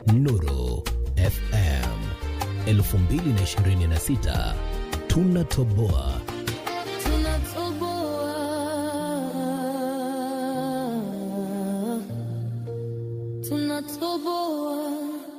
Nuru FM 2026 tunatoboa. Tunatoboa, tunatoboa.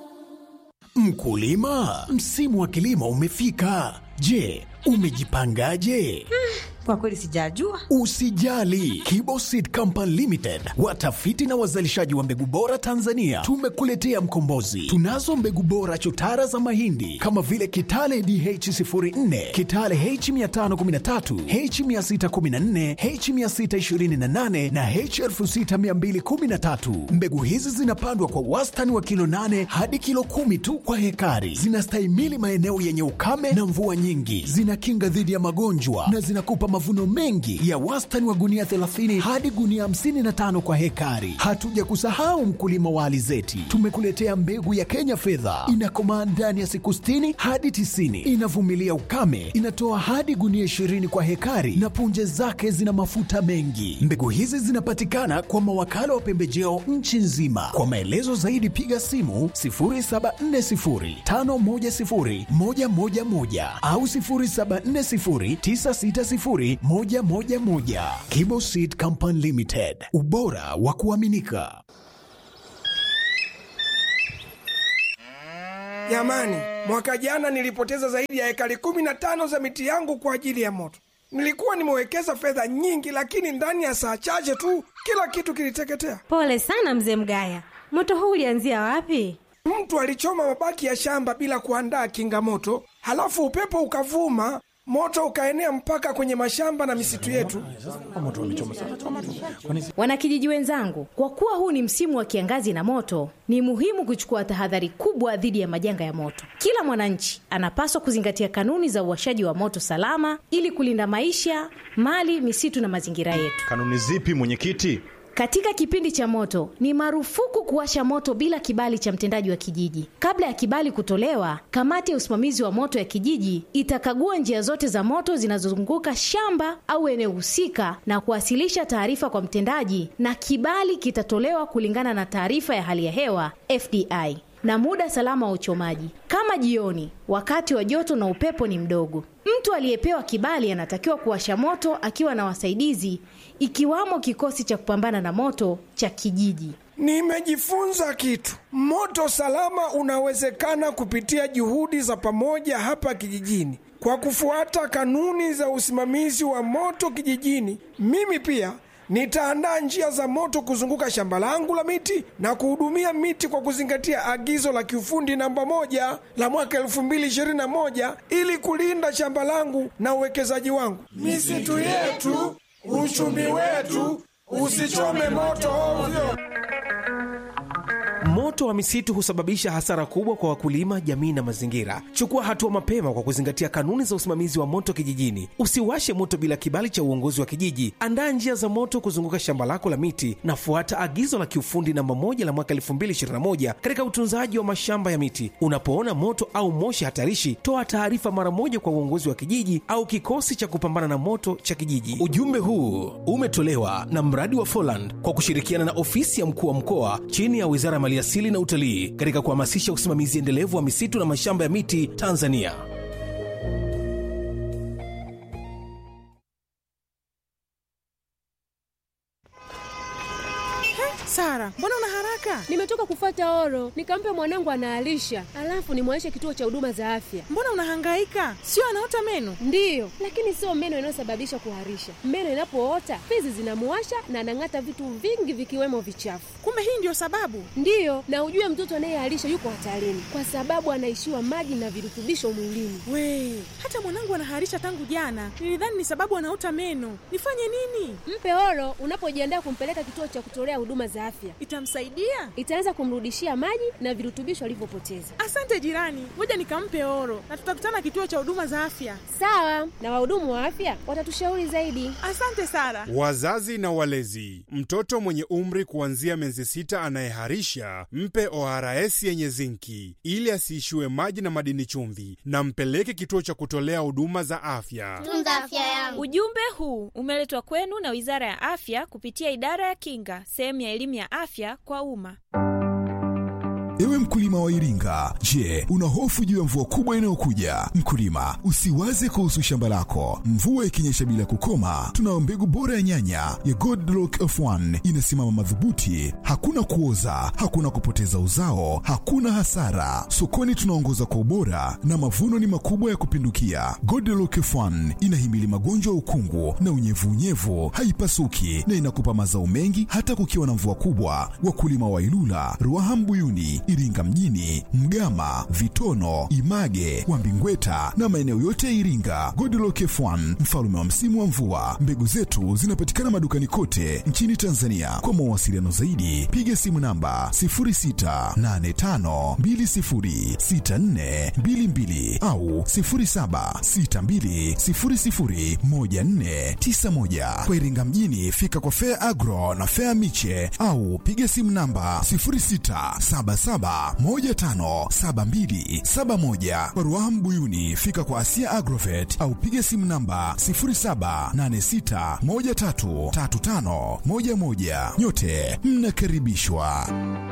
Mkulima, msimu wa kilimo umefika. Je, umejipangaje? Kwa kweli sijajua. Usijali, Kiboseed Company Limited, watafiti na wazalishaji wa mbegu bora Tanzania, tumekuletea mkombozi. Tunazo mbegu bora chotara za mahindi kama vile Kitale DH04, Kitale H513, H614, H628 na H6213. Mbegu hizi zinapandwa kwa wastani wa kilo 8 hadi kilo 10 tu kwa hekari. Zinastahimili maeneo yenye ukame na mvua nyingi, zinakinga dhidi ya magonjwa na zinakupa mavuno mengi ya wastani wa gunia 30 hadi gunia 55 kwa hekari. Hatuja kusahau mkulima wa alizeti, tumekuletea mbegu ya Kenya fedha, inakomaa ndani ya siku 60 hadi 90, inavumilia ukame, inatoa hadi gunia 20 kwa hekari na punje zake zina mafuta mengi. Mbegu hizi zinapatikana kwa mawakala wa pembejeo nchi nzima. Kwa maelezo zaidi piga simu 0740510111 au 0740960111. Kibo Seed Company Limited, ubora wa kuaminika. Jamani, mwaka jana nilipoteza zaidi ya ekari kumi na tano za miti yangu kwa ajili ya moto. Nilikuwa nimewekeza fedha nyingi, lakini ndani ya saa chache tu kila kitu kiliteketea. Pole sana mzee Mgaya, moto huu ulianzia wapi? Mtu alichoma mabaki ya shamba bila kuandaa kinga moto, halafu upepo ukavuma, moto ukaenea mpaka kwenye mashamba na misitu yetu. Wanakijiji wenzangu, kwa kuwa huu ni msimu wa kiangazi na moto, ni muhimu kuchukua tahadhari kubwa dhidi ya majanga ya moto. Kila mwananchi anapaswa kuzingatia kanuni za uwashaji wa moto salama ili kulinda maisha, mali, misitu na mazingira yetu. Kanuni zipi mwenyekiti? Katika kipindi cha moto ni marufuku kuwasha moto bila kibali cha mtendaji wa kijiji. Kabla ya kibali kutolewa, kamati ya usimamizi wa moto ya kijiji itakagua njia zote za moto zinazozunguka shamba au eneo husika na kuwasilisha taarifa kwa mtendaji, na kibali kitatolewa kulingana na taarifa ya hali ya hewa FDI na muda salama wa uchomaji, kama jioni, wakati wa joto na upepo ni mdogo. Mtu aliyepewa kibali anatakiwa kuwasha moto akiwa na wasaidizi, ikiwamo kikosi cha kupambana na moto cha kijiji. Nimejifunza kitu. Moto salama unawezekana kupitia juhudi za pamoja hapa kijijini. Kwa kufuata kanuni za usimamizi wa moto kijijini, mimi pia nitaandaa njia za moto kuzunguka shamba langu la miti na kuhudumia miti kwa kuzingatia agizo la kiufundi namba moja la mwaka elfu mbili ishirini na moja ili kulinda shamba langu na uwekezaji wangu. Misitu yetu, uchumi wetu, usichome moto ovyo. Moto wa misitu husababisha hasara kubwa kwa wakulima, jamii na mazingira. Chukua hatua mapema kwa kuzingatia kanuni za usimamizi wa moto kijijini. Usiwashe moto bila kibali cha uongozi wa kijiji. Andaa njia za moto kuzunguka shamba lako la miti na fuata agizo la kiufundi namba moja la mwaka 2021 katika utunzaji wa mashamba ya miti. Unapoona moto au moshi hatarishi, toa taarifa mara moja kwa uongozi wa kijiji au kikosi cha kupambana na moto cha kijiji. Ujumbe huu umetolewa na mradi wa Foland kwa kushirikiana na ofisi ya mkuu wa mkoa chini ya Wizara ya Maliasili na Utalii katika kuhamasisha usimamizi endelevu wa misitu na mashamba ya miti Tanzania. Sara, mbona una haraka? Nimetoka kufuata oro, nikampe mwanangu anaalisha, alafu nimwaishe kituo cha huduma za afya. Mbona unahangaika? Sio anaota meno? Ndiyo, lakini sio meno inayosababisha kuharisha. Meno inapoota fizi zinamuwasha na anang'ata vitu vingi vikiwemo vichafu. Kumbe hii ndio sababu? Ndiyo, na ujue mtoto anayeharisha yuko hatarini kwa sababu anaishiwa maji na virutubisho mwilini. We, hata mwanangu anaharisha tangu jana. Nilidhani ni sababu anaota meno. Nifanye nini? Mpe oro unapojiandaa kumpeleka kituo cha kutolea huduma za afya. Itamsaidia? Itaweza kumrudishia maji na virutubisho alivyopoteza. Asante jirani, ngoja nikampe oro na tutakutana kituo cha huduma za afya. Sawa, na wahudumu wa afya watatushauri zaidi. Asante Sara. Wazazi na walezi, mtoto mwenye umri kuanzia miezi sita anayeharisha mpe ORS yenye zinki ili asiishiwe maji na madini chumvi, na mpeleke kituo cha kutolea huduma za afya. Tunza afya yangu. Ujumbe huu umeletwa kwenu na Wizara ya Afya kupitia Idara ya Kinga, sehemu ya elimu ya afya kwa umma. Iwe Ewe mkulima wa Iringa, je, una hofu juu ya mvua kubwa inayokuja? Mkulima, usiwaze kuhusu shamba lako. Mvua ikinyesha bila kukoma, tunayo mbegu bora ya nyanya ya Godlock F1 inasimama madhubuti, hakuna kuoza, hakuna kupoteza uzao, hakuna hasara. Sokoni tunaongoza kwa ubora na mavuno ni makubwa ya kupindukia. Godlock F1 inahimili magonjwa ya ukungu na unyevunyevu, haipasuki na inakupa mazao mengi hata kukiwa na mvua kubwa. Wakulima wa Ilula, Ruaha Mbuyuni, Iringa mjini, Mgama, Vitono, Image, Wambingweta na maeneo yote ya Iringa. Godlock F1 mfalme wa msimu wa mvua. Mbegu zetu zinapatikana madukani kote nchini Tanzania. Kwa mawasiliano zaidi, piga simu namba 0685206422 au 0762001491. Kwa Iringa mjini, fika kwa Fair Agro na Fair Miche au piga simu namba 0677157271. Kwa Ruaha Mbuyuni, fika kwa Asia Agrovet au piga simu namba 0786133511. Nyote mnakaribishwa.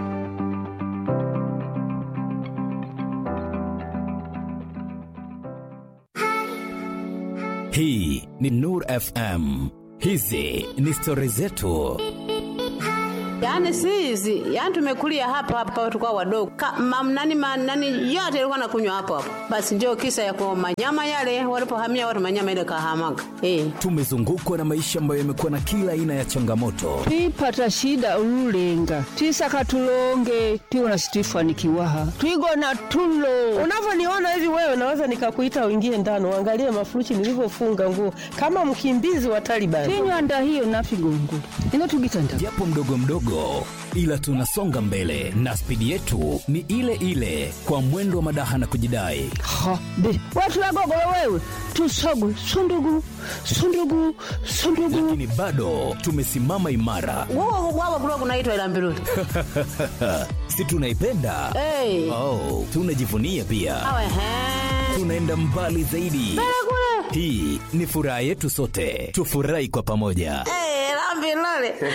Hii ni Nur FM. Hizi ni stori zetu. Yaani si hizi, yaani tumekulia hapa hapa tulikuwa wadogo. Ka, mam, nani, ma, nani yote ilikuwa nakunywa hapo hapo. Basi ndio kisa ya kwa manyama yale walipohamia watu manyama ile kahamaga. Eh. Tumezungukwa na maisha ambayo yamekuwa na kila aina ya changamoto, twipata shida ululenga twisaka tulonge tiwona situifanikiwaha twigona tulo Unavyoniona hivi wewe, naweza nikakuita uingie ndani uangalie mafurushi nilivyofunga nguo kama mkimbizi wa Taliban. tinywanda hiyo nafigongo inotugitanda japo mdogo mdogo, ila tunasonga mbele na spidi yetu ni ile ile, kwa mwendo wa madaha na kujidai. ha be watu wagogolo wewe tusogwe sundugu sundugu sundugu Lakini bado tumesimama imara, Wao wao kulikuwa kunaitwa ila mbiruli. si tunaipenda? Eh. Oh, tunajivunia pia, Awe he. tunaenda mbali zaidi. Kule. Hii ni furaha yetu sote, tufurahi kwa pamoja. Eh, la mbiruli.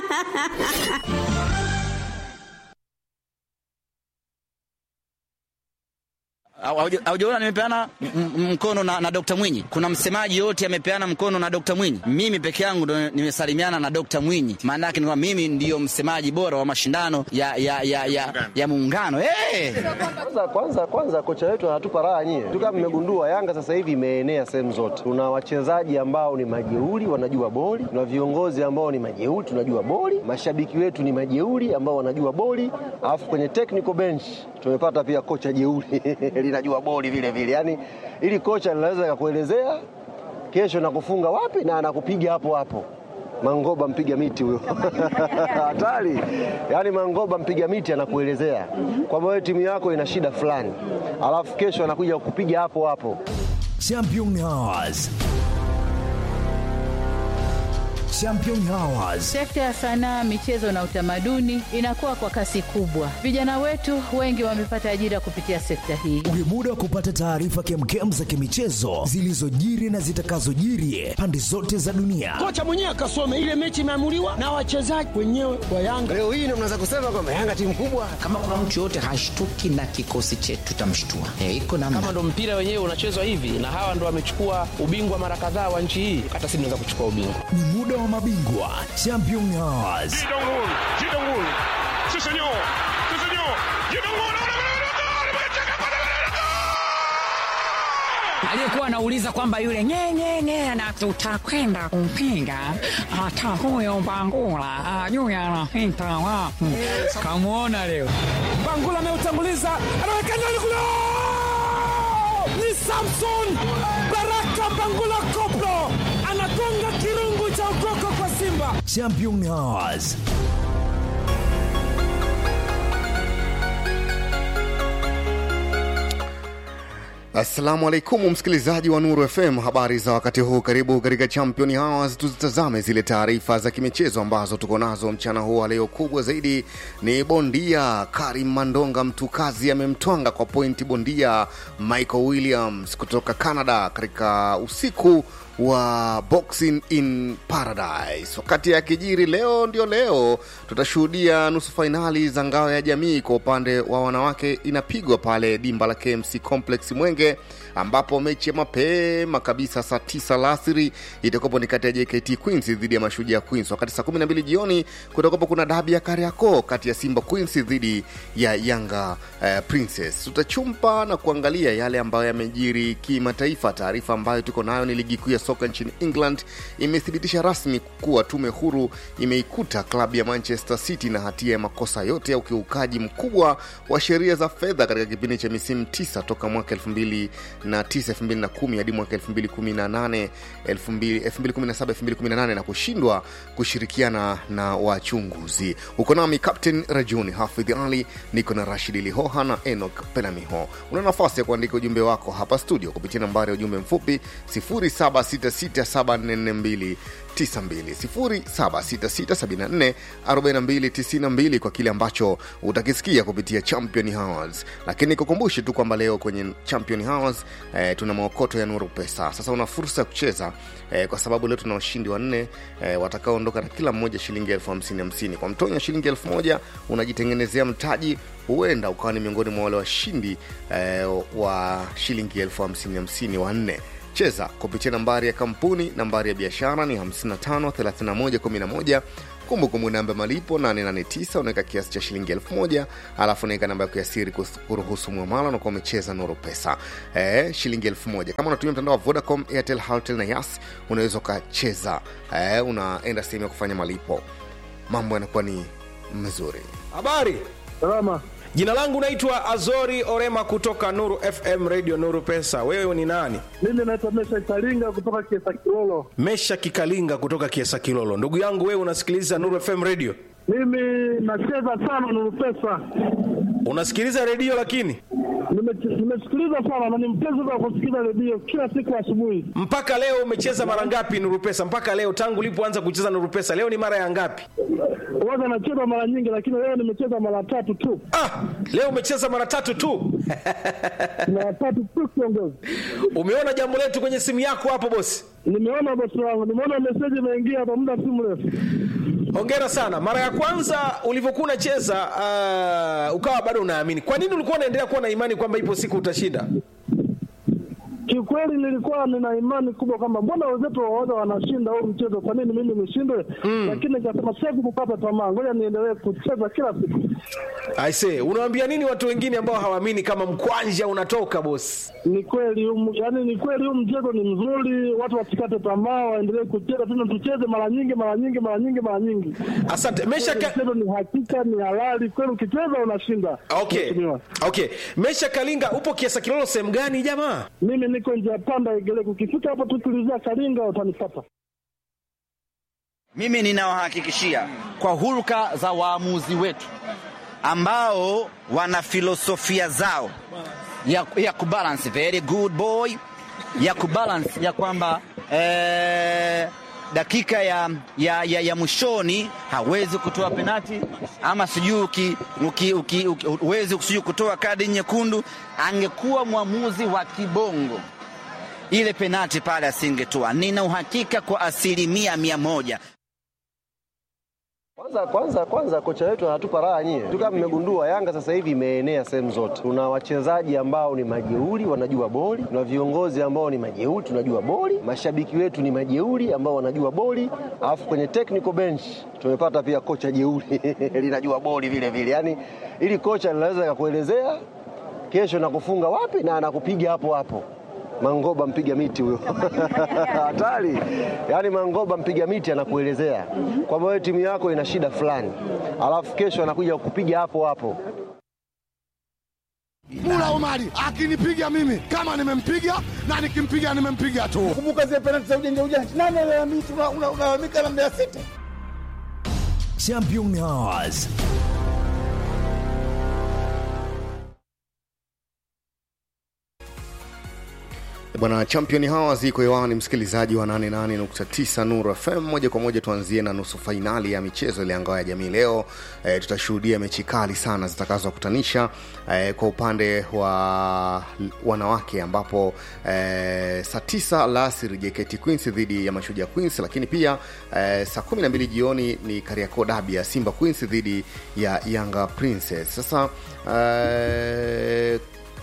Haujaona nimepeana m- m- mkono na, na Dr. Mwinyi. Kuna msemaji yote amepeana mkono na Dr. Mwinyi. Mimi peke yangu ndo nimesalimiana na Dr. Mwinyi. Maana yake ni kwamba mimi ndiyo msemaji bora wa mashindano ya ya ya ya, ya muungano. Hey! Kwanza, kwanza, kwanza kocha wetu anatupa raha nyie tu. Kama mmegundua, Yanga sasa hivi imeenea sehemu zote. Tuna wachezaji ambao ni majeuri, wanajua boli. Tuna viongozi ambao ni majeuri, tunajua boli. Mashabiki wetu ni majeuri ambao wanajua boli, alafu kwenye technical bench tumepata pia kocha jeuri linajua boli vile vile. Yani ili kocha linaweza kakuelezea kesho nakufunga wapi na anakupiga hapo hapo. Mangoba mpiga miti huyo hatari. Yaani Mangoba mpiga miti anakuelezea kwamba wewe timu yako ina shida fulani, alafu kesho anakuja kupiga hapo hapo. Champion Hours. Champion Hours. Sekta ya sanaa, michezo na utamaduni inakuwa kwa kasi kubwa. Vijana wetu wengi wamepata ajira kupitia sekta hii. Ni muda wa kupata taarifa kemkem za kimichezo zilizojiri na zitakazojiri pande zote za dunia. kocha mwenyewe akasome ile mechi imeamuliwa na wachezaji wenyewe wa Yanga. Leo hii ndio mnaweza kusema kwamba Yanga timu kubwa. kama kuna mtu yoyote hashtuki na kikosi chetu tutamshtua. Eh, iko namna. kama ndo mpira wenyewe unachezwa hivi na hawa ndo wamechukua ubingwa mara kadhaa wa nchi hii hata sisi tunaweza kuchukua ubingwa Ni muda wa mabingwa Champion Hours. aliyekuwa anauliza kwamba yule nyenyenye na tutakwenda kumpinga hata huyo Bangula ajui anapita wapi. Kamwona leo Bangula ameutanguliza, anaweka ndani kule, ni Samson Baraka Bangula Koplo anagonga kirungu cha ukoko kwa Simba. Champion Hours. Assalamu alaikum msikilizaji wa Nuru FM, habari za wakati huu. Karibu katika Champion Hours, tuzitazame zile taarifa za kimichezo ambazo tuko nazo mchana huu wa leo. Kubwa zaidi ni bondia Karim Mandonga, mtu kazi amemtwanga kwa pointi bondia Michael Williams kutoka Canada katika usiku wa Boxing in Paradise. Wakati ya kijiri leo ndio leo tutashuhudia nusu fainali za ngao ya jamii kwa upande wa wanawake inapigwa pale dimba la KMC Complex Mwenge, ambapo mechi ya mapema kabisa saa tisa alasiri itakuwapo ni kati ya JKT Queens dhidi ya Mashujaa Queens, wakati saa 12 jioni kutakuwapo kuna dabi ya Kariakoo kati ya Simba Queens dhidi ya Yanga eh, Princess. Tutachumpa na kuangalia yale ambayo yamejiri kimataifa. Taarifa ambayo tuko nayo ni ligi kuu ya soka nchini England imethibitisha rasmi kuwa tume huru imeikuta klabu ya Manchester City na hatia ya makosa yote ya ukiukaji mkubwa wa sheria za fedha katika kipindi cha misimu tisa toka mwaka 2009 2010 hadi mwaka 2018 2017 2018 na kushindwa kushirikiana na wachunguzi. Uko nami Captain Rajuni Hafidh Ali, niko na Rashid Lihoha na Enoch Penamiho. Una nafasi ya kuandika ujumbe wako hapa studio kupitia nambari ya ujumbe mfupi 0766744292 0766744292 kwa kile ambacho utakisikia kupitia Champion Hours. Lakini kukumbushe tu kwamba leo kwenye Champion Hours eh, tuna maokoto ya Nuru Pesa. Sasa una fursa ya kucheza eh, kwa sababu leo tuna washindi wanne eh, watakaoondoka na kila mmoja shilingi elfu hamsini hamsini. Kwa mtonyo shilingi elfu moja unajitengenezea mtaji, huenda ukawa ni miongoni mwa wale washindi eh, wa shilingi elfu hamsini hamsini wanne cheza kupitia nambari ya kampuni nambari ya biashara ni 553111 kumbukumbu namba ya malipo 889 unaweka kiasi cha shilingi 1000 alafu unaweka namba yako ya siri kus- kuruhusu mwamala unakuwa umecheza nuru pesa eh, shilingi 1000 kama unatumia mtandao wa vodacom airtel haltel na yas unaweza ukacheza eh, unaenda sehemu ya kufanya malipo mambo yanakuwa ni mzuri habari salama jina langu naitwa azori orema kutoka nuru fm radio nuru pesa wewe ni nani mimi naitwa mesha karinga kutoka kiesa kilolo mesha kikalinga kutoka kiesa kilolo ndugu yangu wewe unasikiliza nuru fm radio mimi nacheza sana nuru pesa unasikiliza redio lakini Nime- nimesikiliza sana na ni mpenzi wa kusikiliza redio kila siku asubuhi mpaka leo umecheza mara ngapi nuru pesa mpaka leo tangu ulipoanza kucheza nuru pesa leo ni mara ya ngapi waga nacheza mara nyingi lakini leo nimecheza mara tatu tu ah, leo umecheza mara tatu tu mara tatu tu kiongozi umeona jambo letu kwenye simu yako hapo bosi nimeona bosi wangu nimeona meseji imeingia hapa muda si mrefu hongera sana mara ya kwanza ulivyokuwa unacheza uh, ukawa bado unaamini kwa nini ulikuwa unaendelea kuwa na imani kwamba ipo siku utashinda kiukweli nilikuwa nina imani kubwa kwamba mbona wenzetu waoga wanashinda huu mchezo kwa nini mimi nishindwe lakini nikasema siwezi kukata tamaa ngoja niendelee kucheza kila siku aise unawaambia nini watu wengine ambao hawaamini kama mkwanja unatoka bosi ni kweli um, yani ni kweli huu mchezo ni mzuri watu wasikate tamaa waendelee kucheza tena tucheze mara nyingi mara nyingi mara nyingi mara nyingi asante mesha ka... mchezo ni hakika ni halali kweli ukicheza unashinda okay Mheshimiwa. okay mesha kalinga upo kiasa kilolo sehemu gani jamaa mimi niko njia panda igeleko ukifika hapo tu tulizia karinga utanipata Mimi ninawahakikishia kwa hulka za waamuzi wetu ambao wana filosofia zao ya, ya kubalance very good boy ya kubalance ya kwamba eh, dakika ya, ya, ya, ya mwishoni hawezi kutoa penati ama sijui uki, uki, uki, uki, huwezi sijui kutoa kadi nyekundu. Angekuwa mwamuzi wa kibongo ile penati pale asingetoa. Nina uhakika kwa asilimia mia moja. Kwanza kwanza kwanza kocha wetu anatupa raha nyie. Tu kama mmegundua Yanga sasa hivi imeenea sehemu zote. Tuna wachezaji ambao ni majeuri wanajua boli, tuna viongozi ambao ni majeuri tunajua boli, mashabiki wetu ni majeuri ambao wanajua boli, alafu kwenye technical bench tumepata pia kocha jeuri linajua boli vile vile. Yaani ili kocha linaweza kukuelezea kesho nakufunga wapi na anakupiga hapo hapo. Mangoba mpiga miti huyo hatari. Yaani Mangoba mpiga miti anakuelezea kwamba wewe timu yako ina shida fulani, alafu kesho anakuja kukupiga hapo hapo. Mula Omari akinipiga mimi kama nimempiga na nikimpiga nimempiga tu. Kumbuka zile penalti za ujanja ujanja, nani alalamika? Unalalamika na Mbeya City. Champion Hours. Bwana champion hawa ziko hewani, msikilizaji wa 88.9 Nuru FM. Moja kwa moja tuanzie na nusu fainali ya michezo ile ngao ya jamii leo. E, tutashuhudia mechi kali sana zitakazokutanisha e, kwa upande wa wanawake ambapo e, saa tisa alasiri JKT Queens dhidi ya Mashujaa Queens, lakini pia e, saa 12 jioni ni Kariakoo Derby ya Simba Queens dhidi ya Yanga Princess. Sasa e,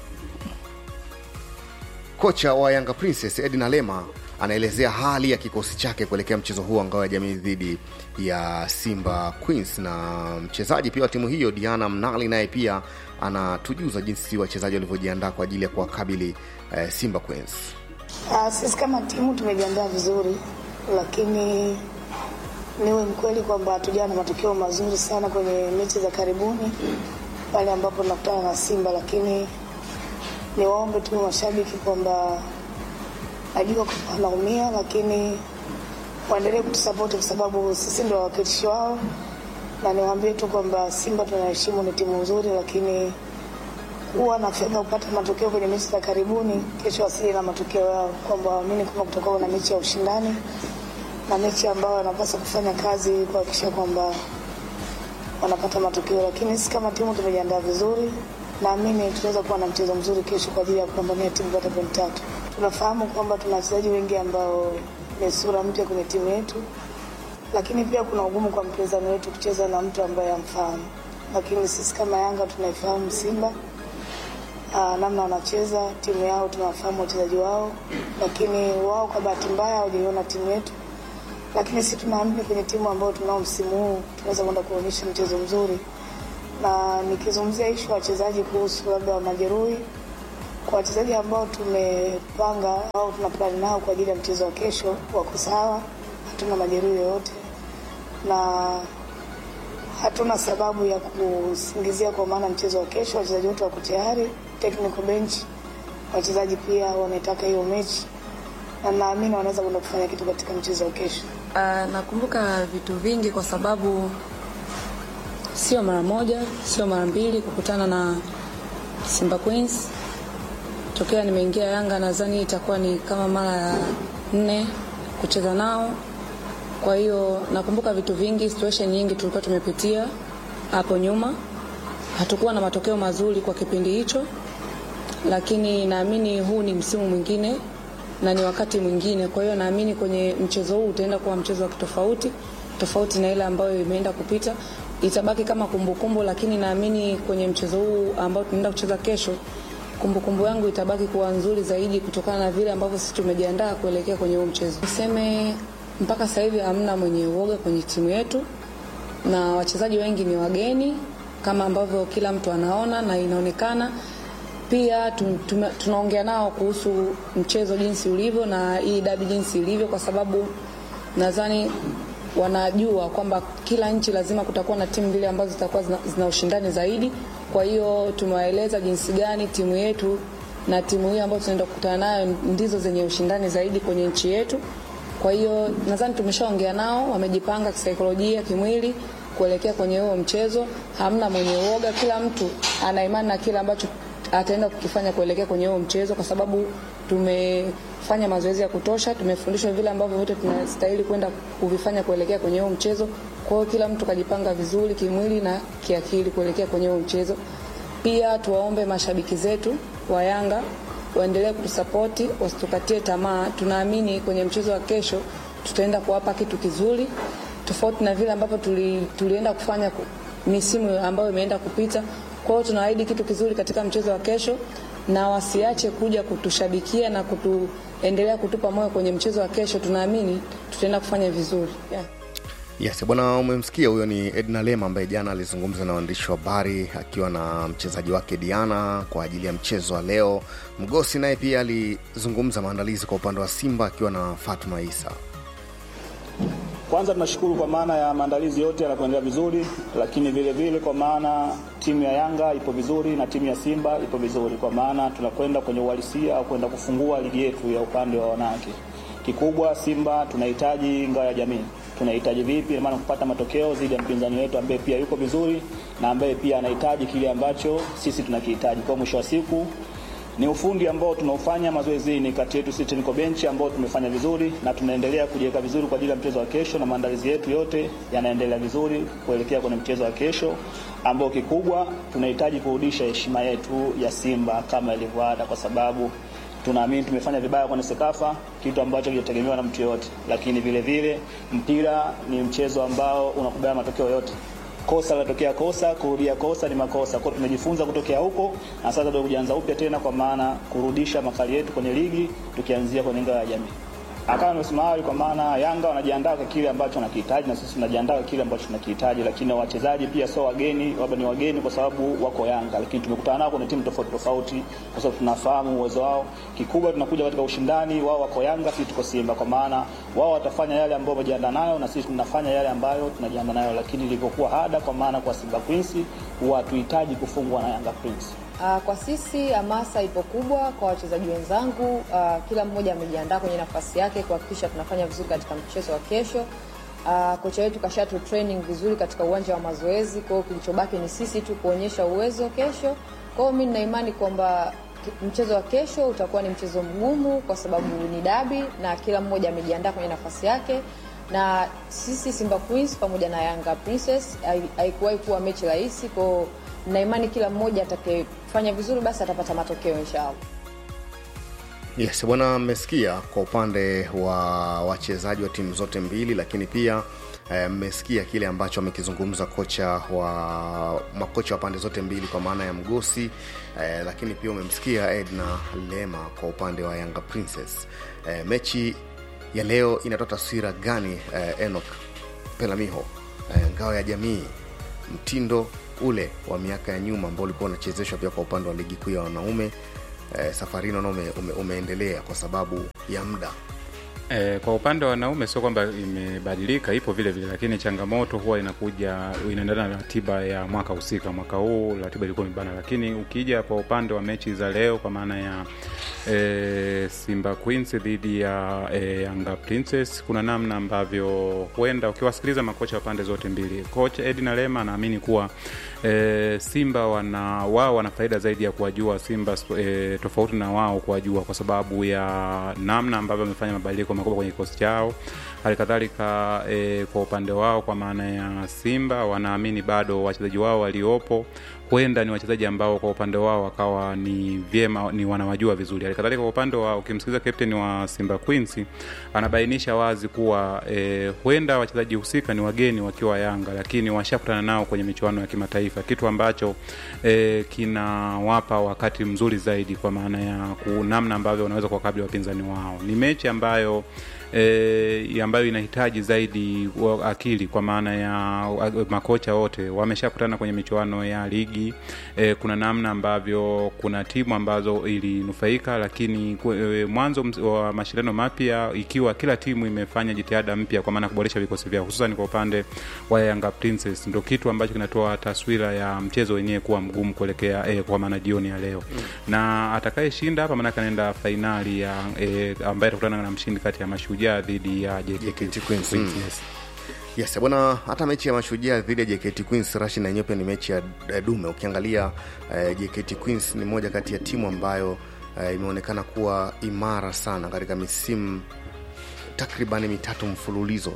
kocha wa Yanga Princess Edna Lema anaelezea hali ya kikosi chake kuelekea mchezo huo wa ngao ya jamii dhidi ya Simba Queens, na mchezaji pia wa timu hiyo Diana Mnali naye pia anatujuza jinsi wachezaji walivyojiandaa kwa ajili ya kuwakabili eh, Simba Queens. Uh, sisi kama timu tumejiandaa vizuri, lakini niwe mkweli kwamba hatujawa na matokeo mazuri sana kwenye mechi za karibuni pale ambapo tunakutana na Simba, lakini niwaombe tu mashabiki kwamba najua kwamba wanaumia, lakini waendelee kutusapoti kwa sababu sisi ndio wawakilishi wao, na niwaambie tu kwamba Simba tunaheshimu, ni timu nzuri, lakini huwa na fedha kupata matokeo kwenye mechi za karibuni, kesho wasije na matokeo yao, kwamba waamini kama kutakuwa na mechi ya ushindani na mechi ambayo wanapaswa kufanya kazi kuhakikisha kwamba wanapata matokeo, lakini sisi kama timu tumejiandaa vizuri naamini tunaweza kuwa na mchezo mzuri kesho kwa ajili ya kupambania timu kupata pointi tatu. Tunafahamu kwamba tuna wachezaji wengi ambao ni sura mpya kwenye timu yetu, lakini pia kuna ugumu kwa mpinzani wetu kucheza na mtu ambaye amfahamu, lakini sisi kama Yanga tunaifahamu Simba aa, namna wanacheza timu yao, tunawafahamu wachezaji wao, lakini wao kwa bahati mbaya hawajaiona timu yetu, lakini sisi tunaamini kwenye timu ambayo tunao msimu huu tunaweza kwenda kuonyesha mchezo mzuri na nikizungumzia ishu ya wachezaji kuhusu labda majeruhi, kwa wachezaji ambao tumepanga au tuna plani nao kwa ajili ya mchezo wa kesho, wako sawa, hatuna majeruhi yoyote na hatuna sababu ya kusingizia, kwa maana mchezo wa kesho wachezaji wote wako tayari, technical bench, wachezaji pia wametaka hiyo mechi na naamini wanaweza kwenda kufanya kitu katika mchezo wa kesho. Uh, nakumbuka vitu vingi kwa sababu sio mara moja, sio mara mbili kukutana na Simba Queens. Tokea nimeingia Yanga, nadhani itakuwa ni kama mara ya nne kucheza nao. Kwa hiyo nakumbuka vitu vingi, situation nyingi tulikuwa tumepitia hapo nyuma. Hatukuwa na matokeo mazuri kwa kipindi hicho, lakini naamini huu ni msimu mwingine na ni wakati mwingine. Kwa hiyo naamini kwenye mchezo huu utaenda kuwa mchezo wa kitofauti tofauti na ile ambayo imeenda kupita itabaki kama kumbukumbu kumbu, lakini naamini kwenye mchezo huu ambao tunaenda kucheza kesho, kumbukumbu kumbu yangu itabaki kuwa nzuri zaidi kutokana na vile ambavyo sisi tumejiandaa kuelekea kwenye huu mchezo. Niseme mpaka sasa hivi hamna mwenye uoga kwenye timu yetu, na wachezaji wengi ni wageni kama ambavyo kila mtu anaona na inaonekana pia tu, tu, tunaongea nao kuhusu mchezo jinsi ulivyo na hii dabi jinsi ilivyo, kwa sababu nadhani wanajua kwamba kila nchi lazima kutakuwa na timu mbili ambazo zitakuwa zina, zina ushindani zaidi. Kwa hiyo tumewaeleza jinsi gani timu yetu na timu hii ambayo tunaenda kukutana nayo ndizo zenye ushindani zaidi kwenye nchi yetu. Kwa hiyo nadhani tumeshaongea nao, wamejipanga kisaikolojia, kimwili kuelekea kwenye huo mchezo. Hamna mwenye uoga, kila mtu ana imani na kile ambacho ataenda kukifanya kuelekea kwenye huo mchezo, kwa sababu tumefanya mazoezi ya kutosha, tumefundishwa vile ambavyo vyote tunastahili kwenda kuvifanya kuelekea kwenye huo mchezo. Kwa hiyo kila mtu kajipanga vizuri kimwili na kiakili kuelekea kwenye huo mchezo. Pia tuwaombe mashabiki zetu wa Yanga waendelee kutusapoti, wasitukatie tamaa. Tunaamini kwenye mchezo wa kesho tutaenda kuwapa kitu kizuri, tofauti na vile ambavyo tuli, tulienda kufanya misimu ambayo imeenda kupita. Kwa hiyo tunaahidi kitu kizuri katika mchezo wa kesho, na wasiache kuja kutushabikia na kutuendelea kutupa moyo kwenye mchezo wa kesho. Tunaamini tutaenda kufanya vizuri yeah. Yes, bwana, umemsikia huyo ni Edna Lema ambaye jana alizungumza na waandishi wa habari akiwa na mchezaji wake Diana kwa ajili ya mchezo wa leo. Mgosi naye pia alizungumza maandalizi kwa upande wa Simba akiwa na Fatma Isa. Kwanza tunashukuru kwa maana ya maandalizi yote yanakuendelea vizuri, lakini vile vile kwa maana timu ya Yanga ipo vizuri na timu ya Simba ipo vizuri, kwa maana tunakwenda kwenye uhalisia au kwenda kufungua ligi yetu ya upande wa wanawake. Kikubwa Simba tunahitaji ngao ya jamii tunahitaji vipi, maana kupata matokeo dhidi ya mpinzani wetu ambaye pia yuko vizuri na ambaye pia anahitaji kile ambacho sisi tunakihitaji. Kwa mwisho wa siku Ni ufundi ambao tunaofanya mazoezini kati yetu sisi technical bench ambao tumefanya vizuri na tunaendelea kujiweka vizuri kwa ajili ya mchezo wa kesho, na maandalizi yetu yote yanaendelea vizuri kuelekea kwenye mchezo wa kesho ambao kikubwa tunahitaji kurudisha heshima yetu ya Simba kama ilivyo ada, kwa sababu tunaamini tumefanya vibaya kwenye Sekafa, kitu ambacho kijategemewa na mtu yoyote, lakini vile vile mpira ni mchezo ambao unakubali matokeo yote kosa latokea kosa, kurudia kosa ni makosa. Kwa hiyo tumejifunza kutokea huko, na sasa ndio kujianza upya tena, kwa maana kurudisha makali yetu kwenye ligi, tukianzia kwenye ngao ya jamii. Akawa nimesema awali, kwa maana Yanga wanajiandaa kwa kile ambacho wanakihitaji na sisi tunajiandaa kwa kile ambacho tunakihitaji, lakini wachezaji pia sio wageni, labda ni wageni kwa sababu wako Yanga, lakini tumekutana nao kwenye timu tofauti tofauti, kwa sababu tunafahamu uwezo wao. Kikubwa tunakuja katika ushindani, wao wako Yanga, sisi tuko Simba, kwa maana wao watafanya yale ambayo wamejiandaa nayo na sisi tunafanya yale ambayo tunajiandaa nayo, lakini ilivyokuwa ada, kwa maana kwa Simba Queens huwa hatuhitaji kufungwa na Yanga Queens. Uh, kwa sisi hamasa ipo kubwa kwa wachezaji wenzangu. Uh, kila mmoja amejiandaa kwenye nafasi yake kuhakikisha tunafanya vizuri katika mchezo wa kesho. Uh, kocha wetu kashatu training vizuri katika uwanja wa mazoezi, kwa hiyo kilichobaki ni sisi tu kuonyesha uwezo kesho. Kwa hiyo mimi nina imani kwamba ki- mchezo wa kesho utakuwa ni mchezo mgumu kwa sababu ni dabi na kila mmoja amejiandaa kwenye nafasi yake na sisi Simba Queens pamoja na Yanga Princess hai- haikuwahi kuwa mechi rahisi, kwa hiyo na imani kila mmoja atakayefanya vizuri basi atapata matokeo inshallah. Yes, bwana, mmesikia kwa upande wa wachezaji wa timu zote mbili, lakini pia eh, mmesikia kile ambacho amekizungumza kocha wa makocha wa pande zote mbili kwa maana ya Mgosi eh, lakini pia umemsikia Edna Lema kwa upande wa Yanga Princess. Eh, mechi ya leo inatoa taswira gani eh, Enoch Pelamiho, eh, ngao ya jamii, mtindo ule wa miaka ya nyuma ambao ulikuwa unachezeshwa pia kwa upande wa ligi kuu ya wanaume eh, safari hii naona ume, ume, umeendelea kwa sababu ya muda E, kwa upande wa wanaume sio kwamba imebadilika, ipo vile vile, lakini changamoto huwa inakuja inaendana na ratiba ya mwaka husika. Mwaka huu ratiba ilikuwa imebana, lakini ukija kwa upande wa mechi za leo kwa maana ya e, Simba Queens dhidi ya e, Yanga Princess, kuna namna ambavyo huenda ukiwasikiliza makocha wa pande zote mbili, kocha Edina Lema anaamini kuwa e, Simba wana wao wana faida zaidi ya kuwajua Simba e, tofauti na wao kuwajua kwa sababu ya namna ambavyo wamefanya mabadiliko makubwa kwenye kikosi chao. Hali kadhalika e, kwa upande wao kwa maana ya Simba wanaamini bado wachezaji wao waliopo huenda ni wachezaji ambao kwa upande wao wakawa ni vyema ni wanawajua vizuri. Hali kadhalika kwa upande wa ukimsikiliza captain wa Simba Queens anabainisha wazi kuwa e, huenda wachezaji husika ni wageni wakiwa Yanga, lakini washakutana nao kwenye michuano ya kimataifa, kitu ambacho e, kinawapa wakati mzuri zaidi kwa maana ya ku- namna ambavyo wanaweza kuwakabili wapinzani wao. Ni mechi ambayo e, ambayo inahitaji zaidi wa- akili kwa maana ya wa- makocha wote wameshakutana kwenye michuano ya ligi e, kuna namna ambavyo kuna timu ambazo ilinufaika lakini ku- e, mwanzo ms- wa mashindano mapya ikiwa kila timu imefanya jitihada mpya kwa maana ya kuboresha vikosi vyao hususan kwa upande wa Yanga Princess ndo kitu ambacho kinatoa taswira ya mchezo wenyewe kuwa mgumu kuelekea e, kwa maana jioni ya leo mm. na atakayeshinda hapa maanake anaenda fainali ya e, ambaye atakutana na mshindi kati ya mashujaa dhidi ya JKT Queens, Mm. yes. yes bwana hata mechi ya mashujaa dhidi ya jkt queens rashi na yenyewe pia ni mechi ya ya dume ukiangalia eh, jkt queens ni moja kati ya timu ambayo eh, imeonekana kuwa imara sana katika misimu takribani mitatu mfululizo